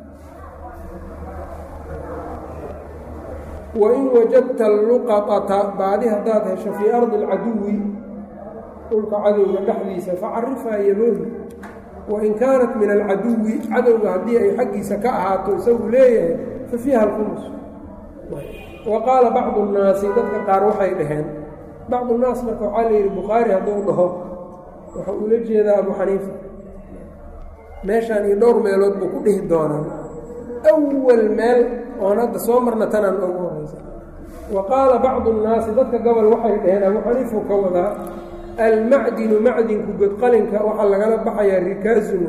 Speaker 1: wain wajadta alluqatata baadi haddaad hesho fii ardi alcaduwi dhulka cadowga dhexdiisa facarifhaa yaboohi wain kaanat min alcaduwi cadowga haddii ay xaggiisa ka ahaato isagu leeyahay fa fiiha alkhumus wa qaala bacdu nnaasi dadka qaar waxay dhaheen bacdu nnaas marka waxaa la yidhi bukhaari hadduu dhaho wuxuu ula jeedaa abu xaniifa meeshaan iyo dhowr meelood buu ku dhihi doonaa awal meel oon hadda soo marna tanaan ugu horaysa wa qaala bacdu nnaasi dadka gobol waxay dhaheen abu xaniifuu ka wadaa almacdinu macdinku godqalinka waxaa lagala baxayaa rikaazun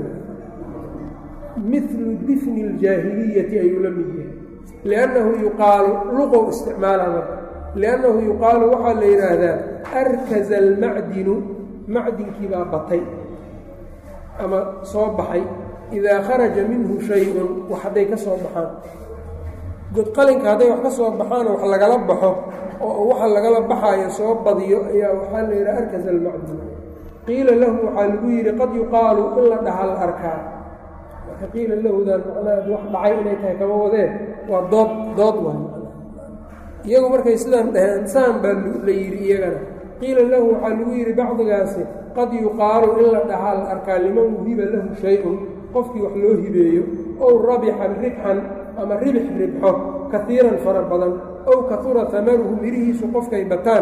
Speaker 1: milu difni اljaahiliyati ayuu la mid yahay liannahu yuqaalu luqow isticmaalama liannahu yuqaalu waxaa la yidhaahdaa arkaza almacdinu macdinkii baa batay ama soo baxay idaa kharaja minhu shay-un wax hadday ka soo baxaan godqalinka hadday wax ka soo baxaanoo wax lagala baxo oo waxa lagala baxaayo soo badiyo ayaa waxaa la yidhaha arkaza almacdin qiila lahu waxaa lagu yidhi qad yuqaalu in la dhaha la arkaa marka qiila lahudan macnaha wax dhacay inay tahay kama wadeen waa dood dood waay iyagu markay sidaan dhaheen saan baa la yidhi iyagana qiila lahu waxaa lagu yidhi bacdigaasi qad yuqaalu in la dhahaa la arkaa liman wuhiba lahu shay-un qofkii wax loo hibeeyo ow rabixan ribxan ama ribix ribxo kaiiran fara badan ow kaura amaruhu mirihiisu qofkay bataan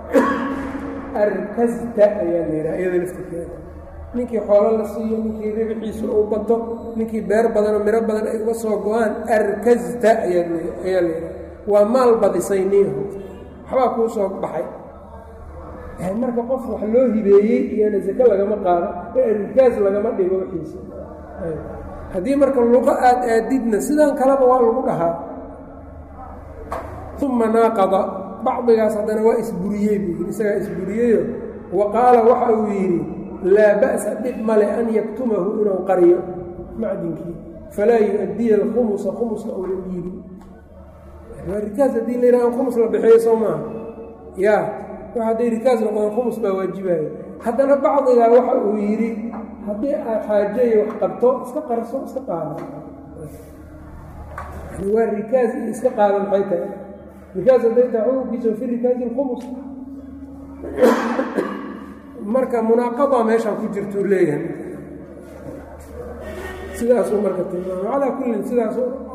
Speaker 1: arkasta ayaa la yidhaha iyada laftirkeeda ninkii xoolo la siiyo ninkii ribixiisu uu bato ninkii beer badanoo miro badan ay uga soo go-aan arkasta ayaa la yidhaha waa maal badisay niinhu waxbaa kuu soo baxay marka qof wax loo hibeeyey iyana sake lagama qaado ee rikaas lagama dhigo wixiisa haddii marka luqo aad aadidna sidan kaleba waa lagu dhahaa uma naaqada bacdigaas haddana waa isburiyey buu yidhi isagaa isburiyeyo wa qaala waxa uu yidhi laa ba'sa dhib male an yaktumahu inuu qariyo macdinkii falaa yu-addiya alkhumusa khumuska uuna dhiibin waa rikaas haddii la yidhaha khumus la bixiyo soo maaha yaa wax hadday rikaas noqdaan khumus baa waajibayo haddana bacdigaa waxa uu yidhi haddii aad xaajeeyo wax qabto iska qarso iska qaada waa rikaas iyo iska qaada maxay tahay rikaas hadday tahay xukunkiisa fi rikaasi lkhumus marka munaaqada meeshaan ku jirtuu leeyahay sidaasuu marka tilmaamay calaa kullin sidaas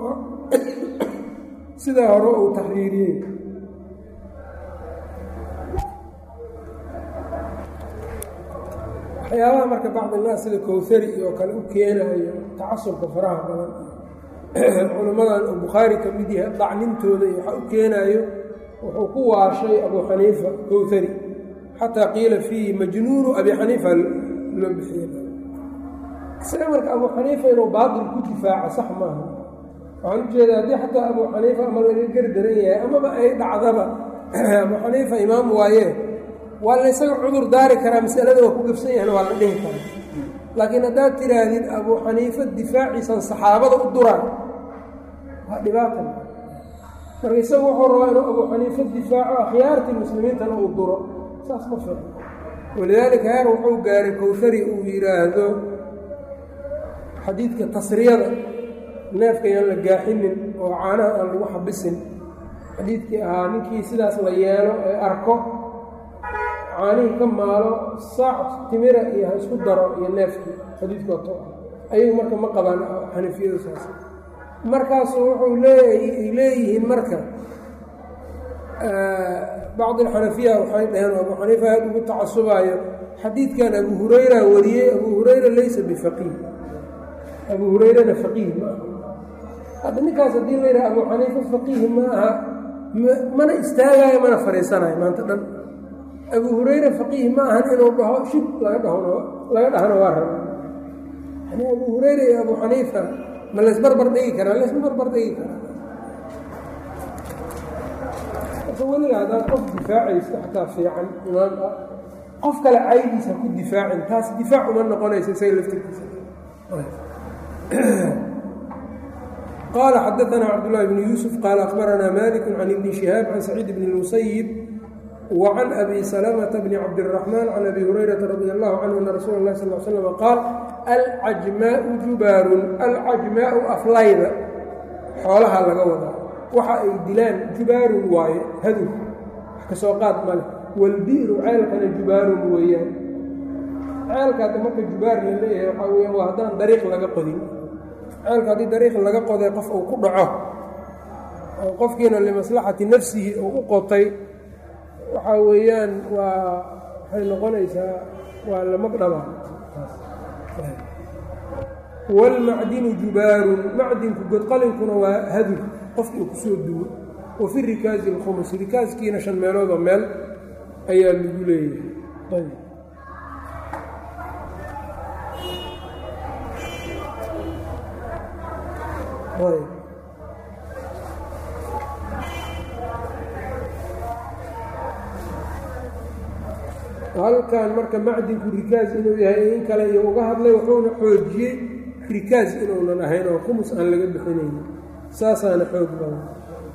Speaker 1: sidaa hore uu taxriiriyey waxyaabaha marka bacdinaas sida kowhari iyo kale u keenayo tacasubka faraha badan culimmadan oo bukhaari ka mid yahay dacnintooda iyo waxa u keenaayo wuxuu ku waashay abu xaniifa kowhari xataa qiila fiihi majnuunu abi xaniifa loo bixiye isaga marka abu xaniifa inuu baatil ku difaaco sax maaha waxaan ujeedaa haddii xataa abu xaniifa ama laga gardaran yahay amaba ay dhacdaba abu xaniifa imaam waaye waa la ysaga cudur daari karaa masalada waa ku gafsan yahna waa la dhihi karaa laakiin haddaad tidhaahdid abuu xaniifa difaaciisan saxaabada u duraan waa dhibaata marka isagu wuxuu rabaa inuu abuu xaniifa difaaco akhyaartii muslimiintana uu duro saas ma fiican walidaalika heer wuxuu gaaray kowsari uu yidhaahdo xadiidka tasriyada neefka yaan la gaaxinin oo caanaha aan lagu xabisin xadiidkii ahaa ninkii sidaas la yeelo ee arko caanihii ka maalo saac timira iyo ha isku daro iyo neefkii xadiidku wato ayagu marka ma qabaan xanafiyadu saas markaasu wuxuu leeay leeyihiin marka bacd alxanafiya waxay dhaheen abuu xaniifa aad ugu tacasubaayo xadiidkan abu hurayra wariyey abuu hurayra laysa bifaqiih abuu hurayrana faqiih ma aha hadda ninkaas haddii la yidhaha abuu xaniifa faqiih ma aha mana istaagaayo mana fadhiisanayo maanta dhan abuu hurayra faqiih ma ahan inuu dhaho shib laga dhahno laga dhahno waa raba yani abuu hurayra iyo abuu xaniifa ma laysbarbar dhigi karaa laysma barbar dhigi karaa marka weliga haddaad qof difaacayso xataa fiican imaam ah qof kale caydiisa ku difaacin taas difaac uma noqonaysa isaga laftirkiisa qال xdثna cبdاللh بن يوسف qال أخبرnا mالك عن بن شهاaب عن سعيد بن المسيب وعن أbي سلمة بن cبدالرحمن عن أbي هريرة رضي الله عنه أن رsuل الlh صلى اه علي وسلم qاaل الcجmاء جubاar الcجmاء aflayda xoolaha laga wadaa waxa ay dilaan jubaarun waaye hadur wax ka soo qaad male wاlbi'ru ceelkana jubaarun weeyaan ceelka adda marka jubaar la leeyahay waxaa weyaan waa haddaan dariiq laga qodin ceelka haddii dariiq laga qoday qof uu ku dhaco oo qofkiina limaslaxati nafsihi uu u qotay waxaa weeyaan waa waxay noqonaysaa waa lamagdhaba wاlmacdinu jubaarun macdinku godqalinkuna waa hadur qofki uu kusoo duwo wa fi rikaazi اlkhumus rikaaskiina shan meelooda meel ayaa lagu leeyahay halkan marka macdinku rikaas inuu yahay in kale iyo uga hadlay wuxuuna xoojiyey rikaas inuunan ahayn oo khumus aan laga bixinayni saasaana xoog badan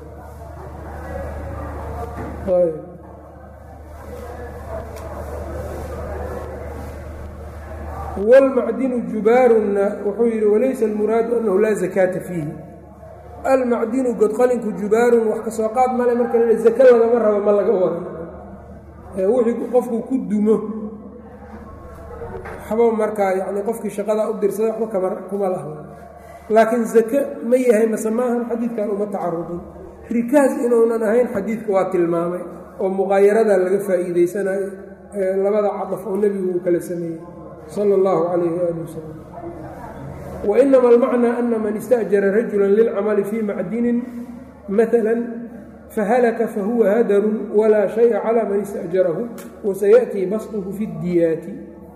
Speaker 1: wاlmacdinu jubaarunna wuxuu yidhi walaysa almuraadu annahu laa zakaata fiihi almacdinu godqalinku jubaarun wax ka soo qaad male marka la zake lagama rabo ma laga wado wixii qofku ku dumo waxba markaa yani qofkii shaqadaa u dirsada waxba kama kuma laha laakiin zake ma yahay mase maahan xadiidkan uma tacarudin rikaas inuunan ahayn xadiidka waa tilmaamay oo muqaayaradaa laga faa'iideysanayo labada cadaf oo nebigu uu kala sameeyey sala allahu calayhi waali wasalam wainama almacnaa ana man ista'jara rajula lilcamali fii macdinin maala fahalaka fahuwa hadarun walaa shaya calى man ista'jarahu wasayaأtii basطhu fi اdiyaati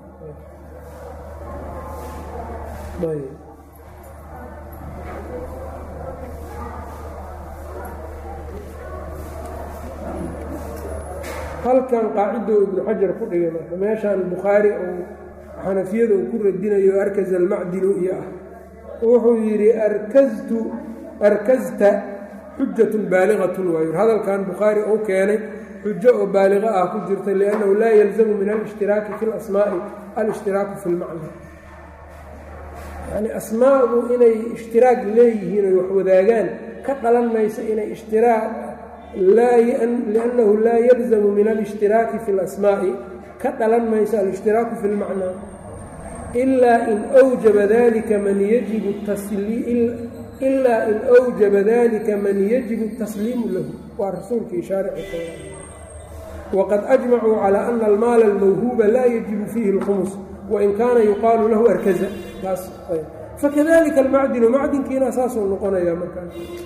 Speaker 1: halkan qaacidou ibnu xajar ku dhigay marka meeshaan bukhaari ou xanafiyada uu ku radinayo arkaz almacdinu iyo ah wuxuu yidhi arkaztu arkazta xujatun baaligatun waayu hadalkan bukhaari uu keenay xujo oo baaliqo ah ku jirta liannahu laa yalzamu min alishhtiraaki fi lasmaa'i alishtiraaku fi lmacna yacnii asmaadu inay ishtiraak leeyihiin oy wax wadaagaan ka dhalan mayso inay ishtiraak liannahu laa yalzamu min alishhtiraaki fi اlasmaa'i ka dhalan mayso alishtiraaku fi lmacnaa ilaa in wjaba dalika man yajibu ilaa in awjaba dalika man yajibu الtasliimu lahu waa rasuulkii shaarici waqad ajmacuu calى ana almaala almawhuuba laa yajibu fiihi اlkhumus wain kaana yuqaalu lahu arkaza taas fakadalika almacdinu macdinkiina saasuu noqonaya markaa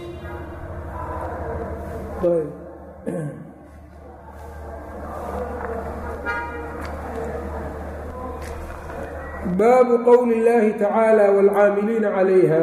Speaker 1: baabu qowli اllaahi tacaalى wاlcaamiliina calayha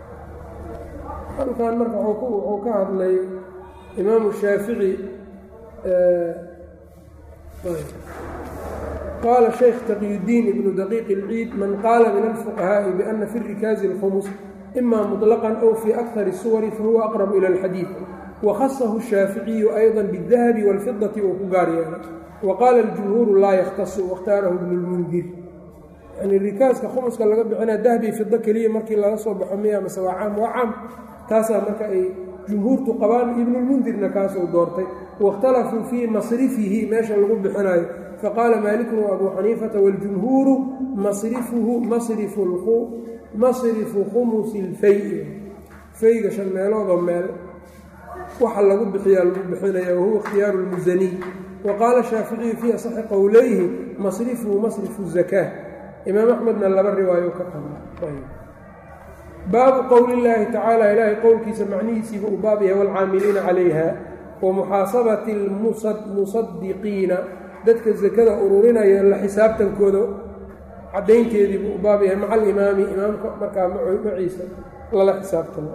Speaker 1: halkan marka wuxuu ka hadlay imaamu shaafici qaala shaykh taqiyudiin ibnu daqiiq اlciid man qaala min alfuqahaaءi biana fi rikaazi اlkhumus ima muطlaqan aw fii akar الsuwari fahuwa aqrabu ilى اlxadiid wakhasahu الshaaficiyu ayضa bالdahabi wاlfidaةi uu ku gaar yeelay waqaala اljumhuuru laa yakhtasu waاkhtaarahu ibnu اlmundir yani rikaaska khumuska laga bixinaa dahbi fido keliya markii laga soo baxo miya mase waa caam waa caam taasaa marka ay jumhuurtu qabaan ibnulmundirna kaasuu doortay waاkhtalafuu fii masrifihi meesha lagu bixinayo faqaala maalikun wa abuu xaniifata waاljumhuuru masrifuhu masrifu khumusi اlfay fayga shan meeloodoo meel waxa lagu bixiyaa lagu bixinaya wahuwa ikhtiyaaru اlmusaniy waqaala shaaficiyu fii asaxi qowleyhi masrifuhu masrifu الzakaa imaam axmedna laba riwaayo ka qaba baabu qowli اllaahi tacaala ilaahay qowlkiisa macnihiisiiba uu baab yahay wاlcaamiliina calayha wa muxaasabati اlmusadiqiina dadka sakada ururinaya la xisaabtankooda caddaynteediibu u baab yahay maca alimaami imaamka markaa maciisa lala xisaabtamo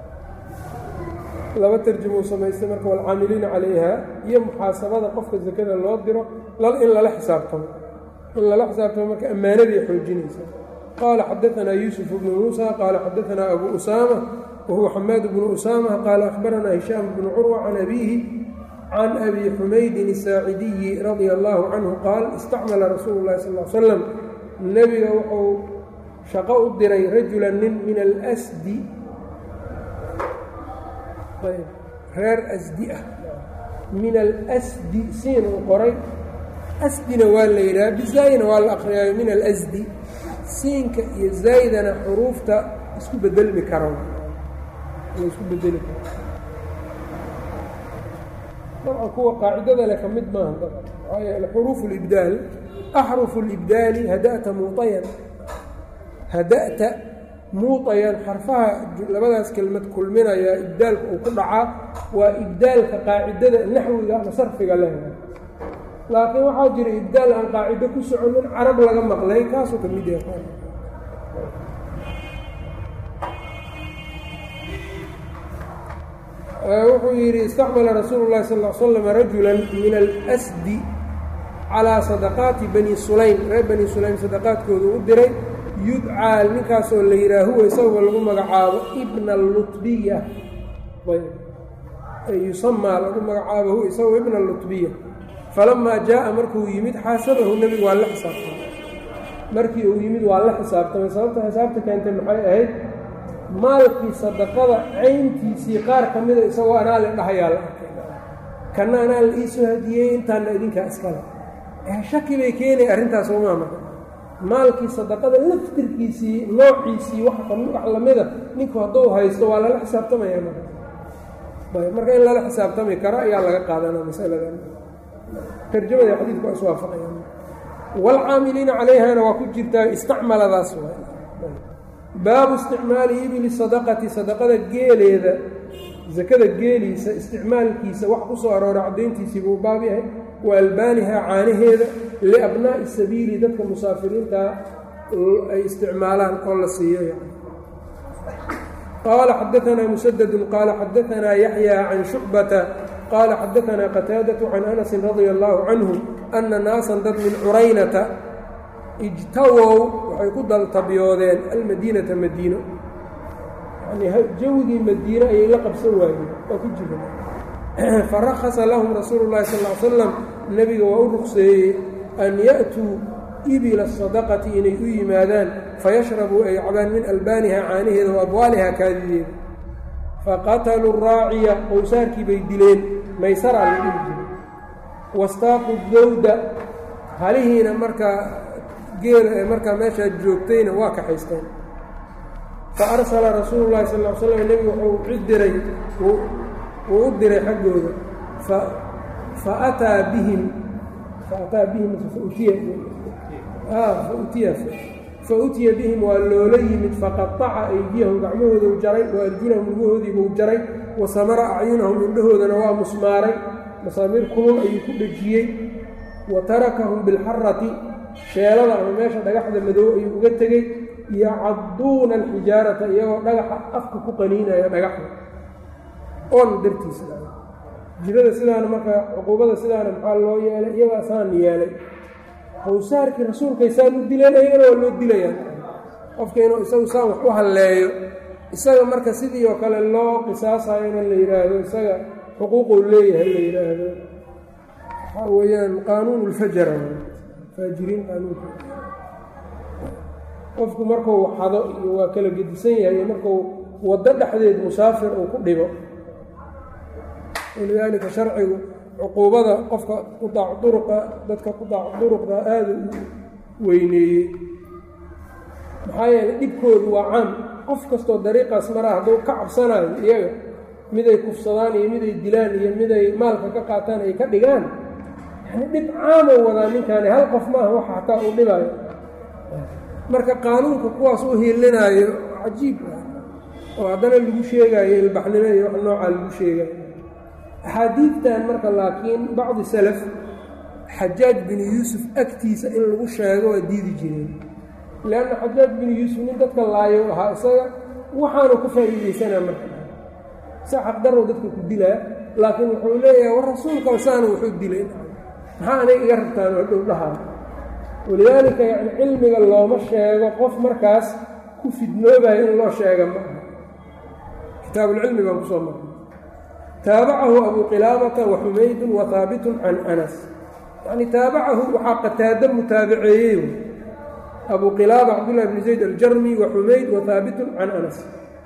Speaker 1: laba tarjumou samaystay marka waalcaamiliina calayha iyo muxaasabada qofka sakada loo diro in lala xisaabtamo in lala xisaabtamo marka ammaanaday xoojinaysa qaala xadaanaa yuusuf bnu muusa qaala xadaanaa abu usaama wahuwa xamaad bnu usaama qaala akhbaranaa hishaam bnu curwa can abiihi can abi xumaydin asaacidiyi radia allaahu canhu qaal istacmala rasuulu llahi sal l slam nebiga wuxuu shaqo u diray rajulan nin min alsdi reer asdi ah min alsdi siin uu qoray asdina waa la yidhaha bizaayina waa la akhriyaayo min alasdi siinka iyo zaydana xuruufta isku bedelmi karo isku bedeli karo dabcan kuwa qaacidada le ka mid maaha dabcan maxaa yeele xuruufu libdaal axrufu libdaali hada'ta muuayan hada'ta muuayan xarfaha labadaas kelmad kulminaya ibdaalka uu ku dhacaa waa ibdaalka qaacidada naxwiga ama sarfiga leh laakiin waxaa jira ibdaal aan qaacido ku soconin carab laga maqlay kaasuu ka mid yahay wuxuu yidhi istacmala rasuulu llahi sal l slam rajulan min alsdi calaa sadaqaati bani sulaym reer bani sulaym sadaqaadkoodu u diray yudcaa ninkaasoo la yidhaha huwa isagoo lagu magacaabo ibna alutbiya yusamaa lagu magacaabo huwa isagoo ibna alutbiya falamaa jaa'a markuu yimid xaasabahu nebigu waa la xisaabtamay markii uu yimid waa la xisaabtamay sababta xisaabta keentay maxay ahayd maalkii sadaqada cayntiisii qaar ka mida isagoo anaa le dhahayaa la arkay kanna anaa la iisoo hadiyey intaana idinkaa iskale shaki bay keenaya arrintaas uma marka maalkii sadaqada laftirkiisii noociisii wax lamida ninku hadduu haysto waa lala xisaabtamaya marka marka in lala xisaabtami karo ayaa laga qaadanaa masaladan tarjamada xadiidku waa iswaafaqayaan waalcaamiliina calayhana waa ku jirtaa istacmaladaas baabu isticmaali ibili sadaqati sadaqada geeleeda sakada geeliisa isticmaalkiisa wax ku soo aroora caddayntiisii buu baab yahay wa albaaniha caanaheeda liabnaa'i sabiili dadka musaafiriintaa ay isticmaalaan oo la siiyo yani qaala xadaanaa musadadu qaala xadaanaa yaxya can shucbata qaala xadaanaa qataadatu can anasin radia allaahu canhu ana naasan dad min curaynata ijtawow waxay ku daltabyoodeen almadiinata madiino yani jawigii madiine ayay la qabsan waayeen waa ku jira farakhasa lahum rasuulu llahi sal l salam nebiga waa u ruqseeyey an ya'tuu ibila sadaqati inay u yimaadaan fayashrabuu ay cabaan min albaaniha caanaheeda wa abwaaliha kaadideeda faqataluu raaciya qowsaarkii bay dileen maysaraa la dhihi jiray wastaaquu dawda halihiina markaa geela ee markaa meeshaad joogtayna waa kaxaysteen fa arsala rasuulu llahi sal l slam nebigu wuxuu cid diray wuu u diray xaggooda fa ataa bihim faataa bihim fautiya fautiya fa utiya bihim waa loola yimid faqataca aydiyahum gacmahoodau jaray wa arjulahum lugahoodiibuu jaray wa samara acyunahum indhahoodana waa musmaaray masaamiir kulul ayuu ku dhejiyey wa tarakahum bilxarati sheelada ama meesha dhagaxda madow ayuu uga tegey yacadduuna alxijaarata iyagoo dhagaxa afka ku qaniinaya dhagaxda oon dartiisa jirada sidaana marka cuquubada sidaana maxaa loo yeelay iyagaa saan yeelay qowsaarkii rasuulkay saan u dileen ayagana waa loo dilayaa qofka inuu isagu saan wax u halleeyo isaga marka sidii oo kale loo qisaasayo in la yidhaahdo isaga xuquuquu leeyahay la yidhaahdo waxaa weeyaan qaanuun ulfajara faajiriin qaanuunka qofku markuu xado iyo waa kala gedisan yahay iyo markuu waddo dhexdeed musaafir uu ku dhibo walidaalika sharcigu cuquubada qofka qudaac duruqa dadka qudaac duruqda aada u weyneeyey maxaa yeeley dhibkoodu waa caam qof kastoo dariiqaas maraa hadduu ka cabsanayo iyaga miday kufsadaan iyo miday dilaan iyo miday maalka ka qaataan ay ka dhigaan yani dhib caamow wadaa ninkaani hal qof maaha waxa hataa uu dhibaayo marka qaanuunka kuwaas u hiilinaayo cajiib oo haddana lagu sheegaayo ilbaxnimo iyo wax noocaa lagu sheegayo axaadiidtan marka laakiin bacdi salaf xajaaj binu yuusuf agtiisa in lagu sheego waa diidi jireen leanna xajaaj binu yuusuf nin dadka laayo ahaa isaga waxaanu ka faa'iidaysanaa marka sa xaqdarrow dadka ku dilaa laakiin wuxuu leeyahay war rasuulkaba saana wuxuu dilay maxaa aniga iga rabtaan oo dhow dhahaa walidaalika yacni cilmiga looma sheego qof markaas ku fidnoobayo in loo sheega ma aha kitaabulcilmi baan kusoo marnay taabacahu abu qilaabata wa xumaydun wa haabitun can anas yacni taabacahu waxaa qataado mutaabaceeyey abu qilaaba cabdullahi bni zayd aljarmi wa xumayd wa haabitun can anas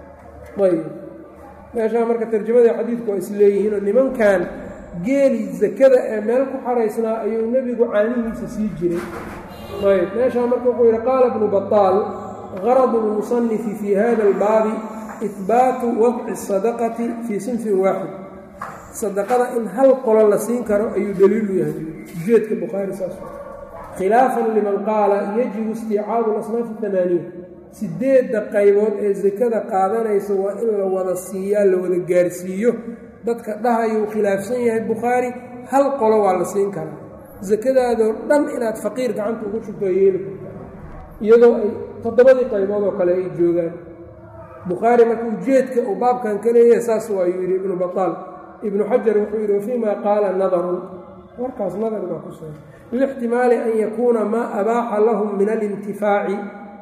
Speaker 1: ayb meeshaa marka tarjamadii xadiidku waa isleeyihiinoo nimankan geeli zakada ee meel ku xaraysnaa ayuu nebigu caanihiisa sii jiray ayb meeshaa marka wuxuu yidhi qaala bnu bataal garadu lmusanifi fii hada albaabi ihbaatu wadci sadaqati fii sinfin waaxid sadaqada in hal qolo la siin karo ayuu daliilu yahay ujeedka bukhaari saas khilaafan liman qaala yajibu istiicaabu asnaafi amaaniya sideedda qaybood ee sakada qaadanaysa waa in la wada siiyaa la wada gaarsiiyo dadka dhahayuu khilaafsan yahay bukhaari hal qolo waa la siin karaa sakadaadoo dhan inaad faqiir gacanta ugu shubto yeeli karta iyadoo ay toddobadii qaybood oo kale ay joogaan bukhaari marka ujeedka uu baabkan ka leeyahay saas waayuu yidhi ibnu bataal ibnu xajar wuxuu yidhi wafiimaa qaala nadarun warkaas nadar baa ku sugan lixtimaali an yakuuna maa abaaxa lahum min alintifaaci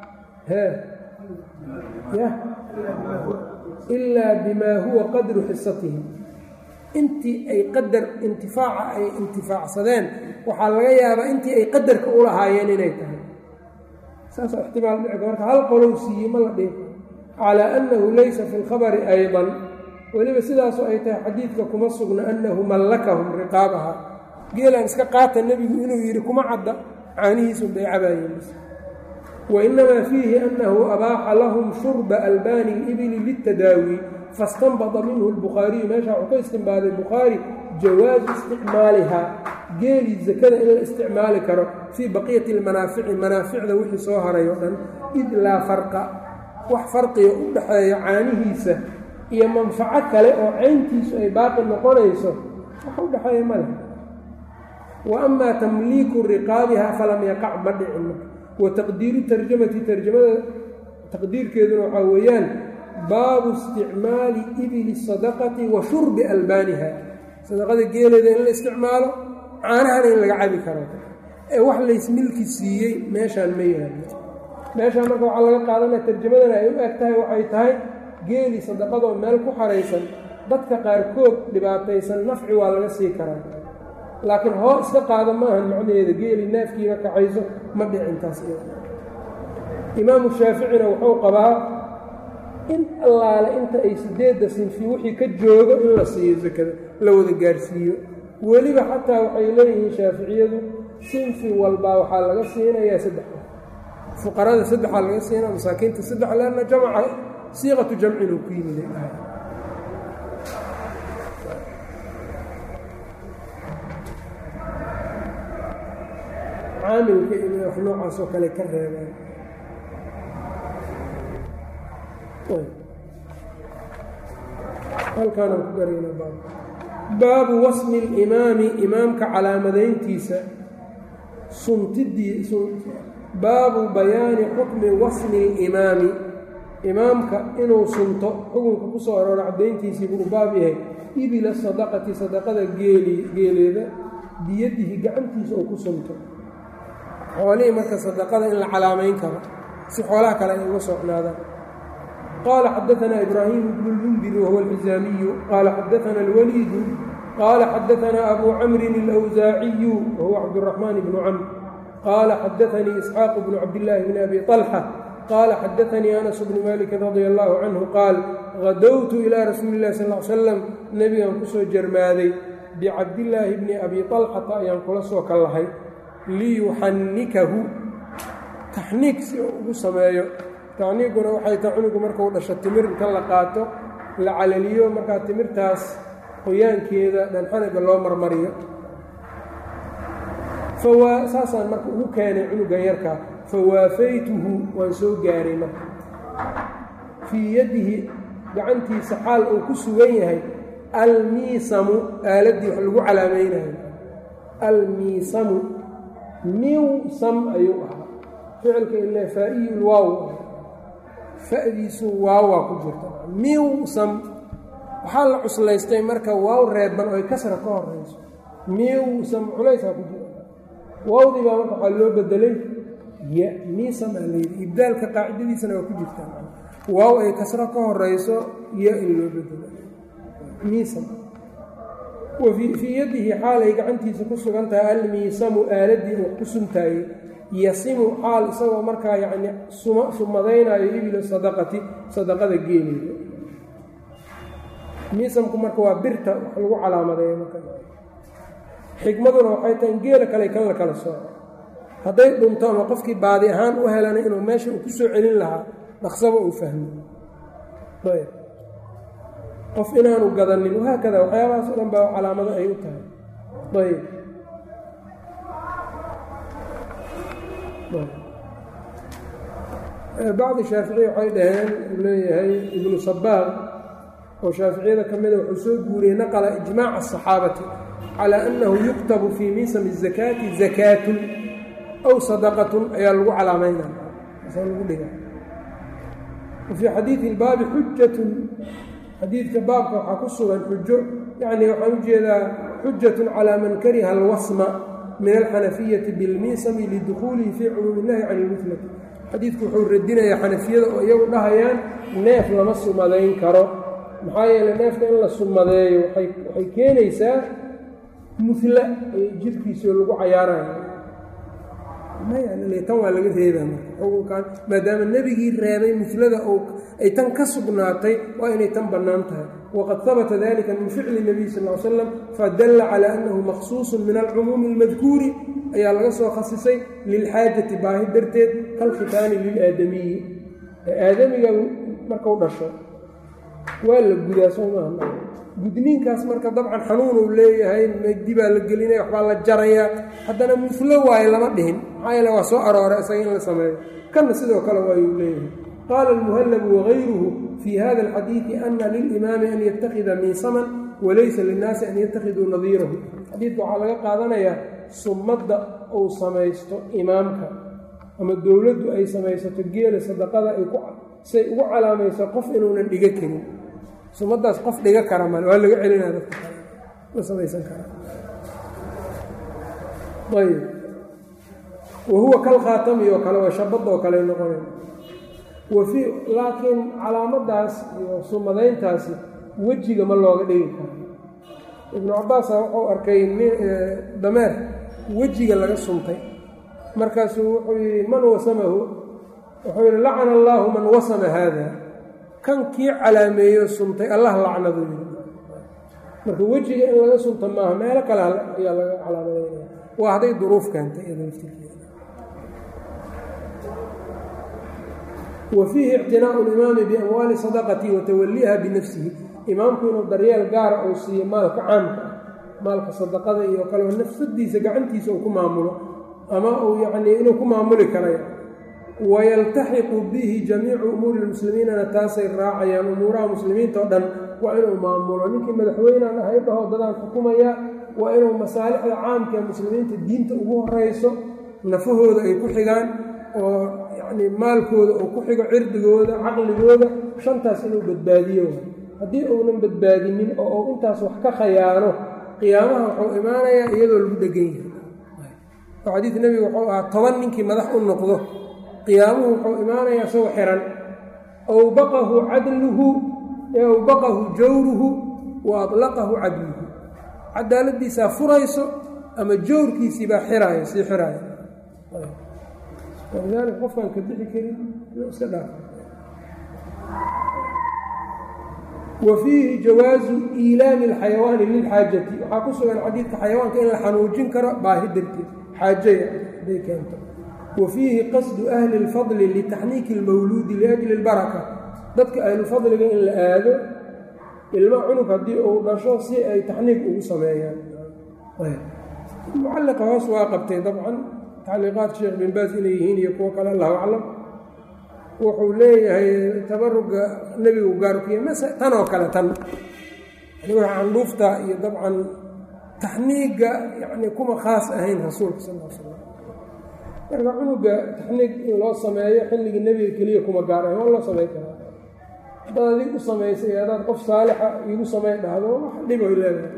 Speaker 1: ilaa bimaa huwa qadru xisatihim intii ay qadar intifaaca ay intifaacsadeen waxaa laga yaabaa intii ay qadarka u lahaayeen inay tahay saasaa ixtimaal dhicika marka hal qolow siiyey ma la dhihi calaa annahu laysa fi lkhabari aydan weliba sidaasoo ay tahay xadiidka kuma sugna annahu mallakahum riqaabaha geelaan iska qaata nebigu inuu yidhi kuma cadda caanihiisun bay cabaayeen wainamaa fiihi annahu abaaxa lahum shurba albaani libili litadaawi fastanbada minhu lbukhaariyu meeshaa wuxuu ka istinbaaday bukhaari jawaazu isticmaalihaa geelii sakada in la isticmaali karo fii baqiyati lmanaafici manaaficda wixii soo haray oo dhan id laa farqa wax farqiga u dhaxeeya caanihiisa iyo manfaco kale oo cayntiisu ay baaqi noqonayso wax u dhexeeya ma leh wa amaa tamliiku riqaabiha falam yaqac ma dhicin wa taqdiiru tarjamati tarjamada taqdiirkeeduna waxaa weeyaan baabu isticmaali ibili sadaqati wa shurbi albaaniha sadaqada geeleeda in la isticmaalo caanahana in laga cabi karo ee wax laysmilki siiyey meeshaan ma yaalo meeshaan marka waxaa laga qaadanaya tarjamadana ay u eg tahay waxay tahay geeli sadaqadoo meel ku xaraysan dadka qaarkood dhibaataysan nafci waa laga sii karaa laakiin hoo iska qaada maahan macnaheeda geeli naafkiiba kacayso ma dhicintaas imaamu shaaficina wuxuu qabaa in allaale inta ay sideedda sinfi wixii ka joogo in la siiyo sakada la wada gaarsiiyo weliba xataa waxay leeyihiin shaaficiyadu sinfi walbaa waxaa laga siinayaa saddex fuqarada saddexaa laga siinaa masaakiinta saddex leanna jamca siiqatu jamcin uu ku yimid caamilka iyo wax noocaasoo kale ka reebaan halkaanaan ku garayna baab baabu wasmi اlimaami imaamka calaamadayntiisa suntidii baabu bayaani xukmi wasmi اlimaami imaamka inuu sunto xukunka ku soo arooro caddayntiisii buu baab yahay ibila sadaqati sadaqada geeli geeleeda biyadihi gacantiisa oo ku sunto xoolihii marka sadaqada in la calaamayn karo si xoolaha kale ay uga socnaadaan qaala xadaanaa ibraahiim bnu lmundir wahuwa alxisaamiyu qaala xadaana alwaliidu qaala xadaanaa abu camrin alawsaaciyu wahuwa cabduraxmaan bnu camr qaala xadaanii isxaaq bnu cabdillaahi bni abi طalxa qaala xadaanii anas bnu malikin radia allahu canhu qaal hadowtu ilaa rasuuli illahi sal l slam nebigan kusoo jarmaaday bicabdillaahi bni abi طalxata ayaan kula soo kallahay liyuxannikahu taxniig si uu ugu sameeyo taxniiguna waxay tahay cunugu markuu dhasho timir inta la qaato la calaliyo markaa timirtaas qoyaankeeda dhanxaniga loo marmariyo fawaa saasaan marka ugu keenay cunugan yarkaa fawaafaytuhu waan soo gaaray marka fii yadihi gacantiisa xaal uu ku sugan yahay almiisamu aaladdii wax lagu calaamaynayo almiisamu miwsam ayuu ahaa ficilka ile faa-iyu waaw fa'diisu waawaa ku jirta miwsam waxaa la cuslaystay marka waaw reeban oo ay kasra ka horayso miwsam culaysaa ku jira waawdii baa marka waxaa loo bedelay ya miisam aa layidhi ibdaalka qaacidadiisana waa ku jirtaa waaw ay kasro ka horayso ya in loo bedelo miisam fii yadihi xaal ay gacantiisa ku sugan tahay almiisamu aaladii uu ku suntaayey yasimu xaal isagoo markaa yacni sumadaynayo ibila sadaqati sadaqada geeleeda miisamku marka waa birta wax lagu calaamadeeyo marka xikmaduna waxay tahay in geela kale kan la kala sooco hadday dhunto ama qofkii baadi ahaan u helana inuu meesha uu ku soo celin lahaa dhaqsaba uu fahmo ayb qof inaanu gadanin wahaakada waxyaabahaas o dhan baa calaamado ay u tahay ayb bacdi shaaficiya waxay dhaheen uu leeyahay ibnu sabaaq oo shaaficiyada ka mida wuxuu soo guuriyey naqla ijmaaca asaxaabati calaa annahu yuktabu fii miisami zakaati zakaatun aw sadaqatun ayaa lagu calaamaynaya lagu dhiga wafii xadiidi ilbaabi xujatun xadiidka baabka waxaa ku sugan xujo yacni waxaan u jeedaa xujatun calaa man kariha alwasma min alxanafiyati bilmiisami lidukhuulihi fii cumuumi illahi can ilmuflati xadiidku wuxuu radinayaa xanafiyada oo iyagu dhahayaan neef lama sumadayn karo maxaa yeeley neefka in la sumadeeyo waxay keenaysaa mufla jirhkiisao lagu cayaarayo tan waa laga reebaa marka maadaama nebigii reebay muflada ay tan ka sugnaatay waa inay tan bannaan tahay waqad habata dalika min ficli nebiy sal l slam fadalla calaa annahu maqsuusun min alcumuumi almadkuuri ayaa laga soo khasisay lilxaajati baahi darteed kalkhitaani lilaadamiyi aadamiga markau dhasho waa la gudaa soo maaha gudniinkaas marka dabcan xanuun uu leeyahay megdi baa la gelinaya waxbaa la jarayaa haddana muflo waayo lama dhihin maxaa yeele waa soo arooray isaga in la sameeyo kanna sidoo kale waayuu leeyahay qaala almuhallabu wagayruhu fii hada alxadiidi ana lilimaami an yattakhida miisaman walaysa linnaasi an yattakhiduu nadiirahu xadiidka waxaa laga qaadanayaa sumadda uu samaysto imaamka ama dowladdu ay samaysato geela sadaqada ay say ugu calaamayso qof inuunan dhiga karin sumadaas qof dhiga kara male waa laga celinaya dadka kale ma samaysan karaa ayb wahuwa kal khaatami oo kale waa shabada oo kale noqonay wafii laakiin calaamadaas iyo sumadayntaasi wejiga ma looga dhigi karo ibnu cabaasa wuxuu arkay dameer wejiga laga suntay markaasuu wuxuu yidhi man wasamahu wuxuu yidhi lacana allaahu man wasama haada kan kii calaameeyo suntay allah lacnadu yidhi marka wejiga in laga sunta maaha meelo kale ayaa laga calaamadeynaya waa hadday duruuf keentay iyada laftirkeeda wa fiihi ictinaau limaami biamwaali sadaqati wa tawaliiha binafsihi imaamku inuu daryeel gaara uu siiyo maalka caamka ah maalka sadaqada iyo kaleo nafsadiisa gacantiisa uu ku maamulo ama uu yacnii inuu ku maamuli karayo wayaltaxiqu bihi jamiicu umuuri lmuslimiinana taasay raacayaan umuuraha muslimiinta o dhan waa inuu maamulo ninkii madaxweynaan ahay dhaho dadaan xukumaya waa inuu masaalixda caamka ee muslimiinta diinta ugu horeyso nafahooda ay ku xigaan oo yacnii maalkooda uu ku xigo cirdigooda caqligooda shantaas inuu badbaadiyo haddii uunan badbaadinin oo uu intaas wax ka khayaano qiyaamaha wuxuu imaanayaa iyadoo lagu dhegan yahay oo xadiid nebiga wuxuu ahaa toban ninkii madax u noqdo qiyaamuhu wuxuu imaanayaa isagoo xihan aw baqahu cadluhu aw baqahu jawruhu wa aطlaqahu cadluhu cadaaladdiisaa furayso ama jawrkiisii baa xiraayo sii xiraayo walidaalika qofkaan ka bixi karin iska dhaaf wa fiihi jawaazu iilaami اlxayawaani lilxaajati waxaa ku sugan xadiidka xayawaanka in la xanuujin karo baahi darteed xaajaya haday keento wa fiihi qasdu ahli اlfadli litaxniiki اlmawluudi liajli اlbaraka dadka ahlufadliga in la aado ilmo cunug haddii uu dhasho si ay taxniik ugu sameeyaan mucalliqa hoos waa qabtay dabcan tacliiqaat sheekh bin baas inay yihiin iyo kuwo kale allahu aclam wuxuu leeyahay tabaruga nebigu gaarkiiya mase tan oo kale tan yani waxa candhuufta iyo dabcan taxniigga yani kuma khaas ahayn rasuulka sal l slam marka cunuga taxniig in loo sameeyo xilligii nebiga keliya kuma gaar ahayn waa loo samey karaa haddaad adig u samaysay haddaad qof saalixa iigu samey dhahdo wax dhiboy leedahay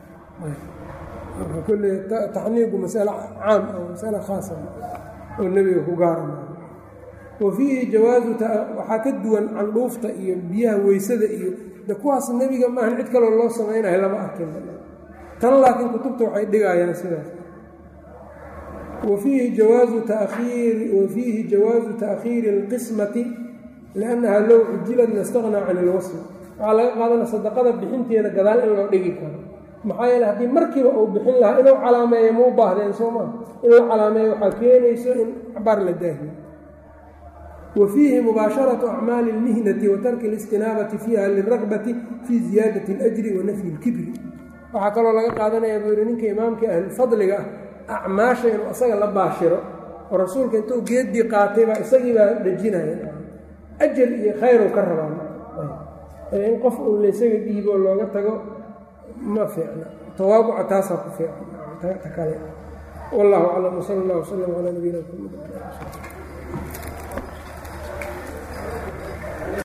Speaker 1: marka kolle taxniigu masale caam ah masale khaasa oo nebiga ku gaarama wa fiihi jawaazu waxaa ka duwan candhuufta iyo biyaha weysada iyo de kuwaas nebiga maahan cid kaloo loo samaynayo lama arkin tan laakiin kutubta waxay dhigayaan sidaas wa fiihi jawaazu takiiri wa fiihi jawaazu ta'khiiri اlqismati liannaha low cujilad lastaqnaa can ilwasl waxaa laga qaadana sadaqada bixinteeda gadaal in loo dhigi karo maxaa yeele haddii markiiba uu bixin lahaa inuu calaameeyo ma u baahdeen soo maa in la calaameeyo waxaa keenayso in cabaar la daahiyo wa fiihi mubaasharatu acmaali اlmihnati wa tarki اlistinaabati fiiha liragbati fii ziyaadati اlajri wa nafyi اlkibri waxaa kaloo laga qaadanayaa buu yihi ninka imaamka ahlufadliga ah acmaasha inuu asaga la baashiro oo rasuulka intuu geeddii qaatay baa isagii baa dhejinaya ajar iyo khayru ka rabaa in qof uun laysaga dhiibo looga tago ma fiicna tawaabuca taasaa ku fiican ta kale wallahu aclam wsala allah wslam calaa nabiyina mxamed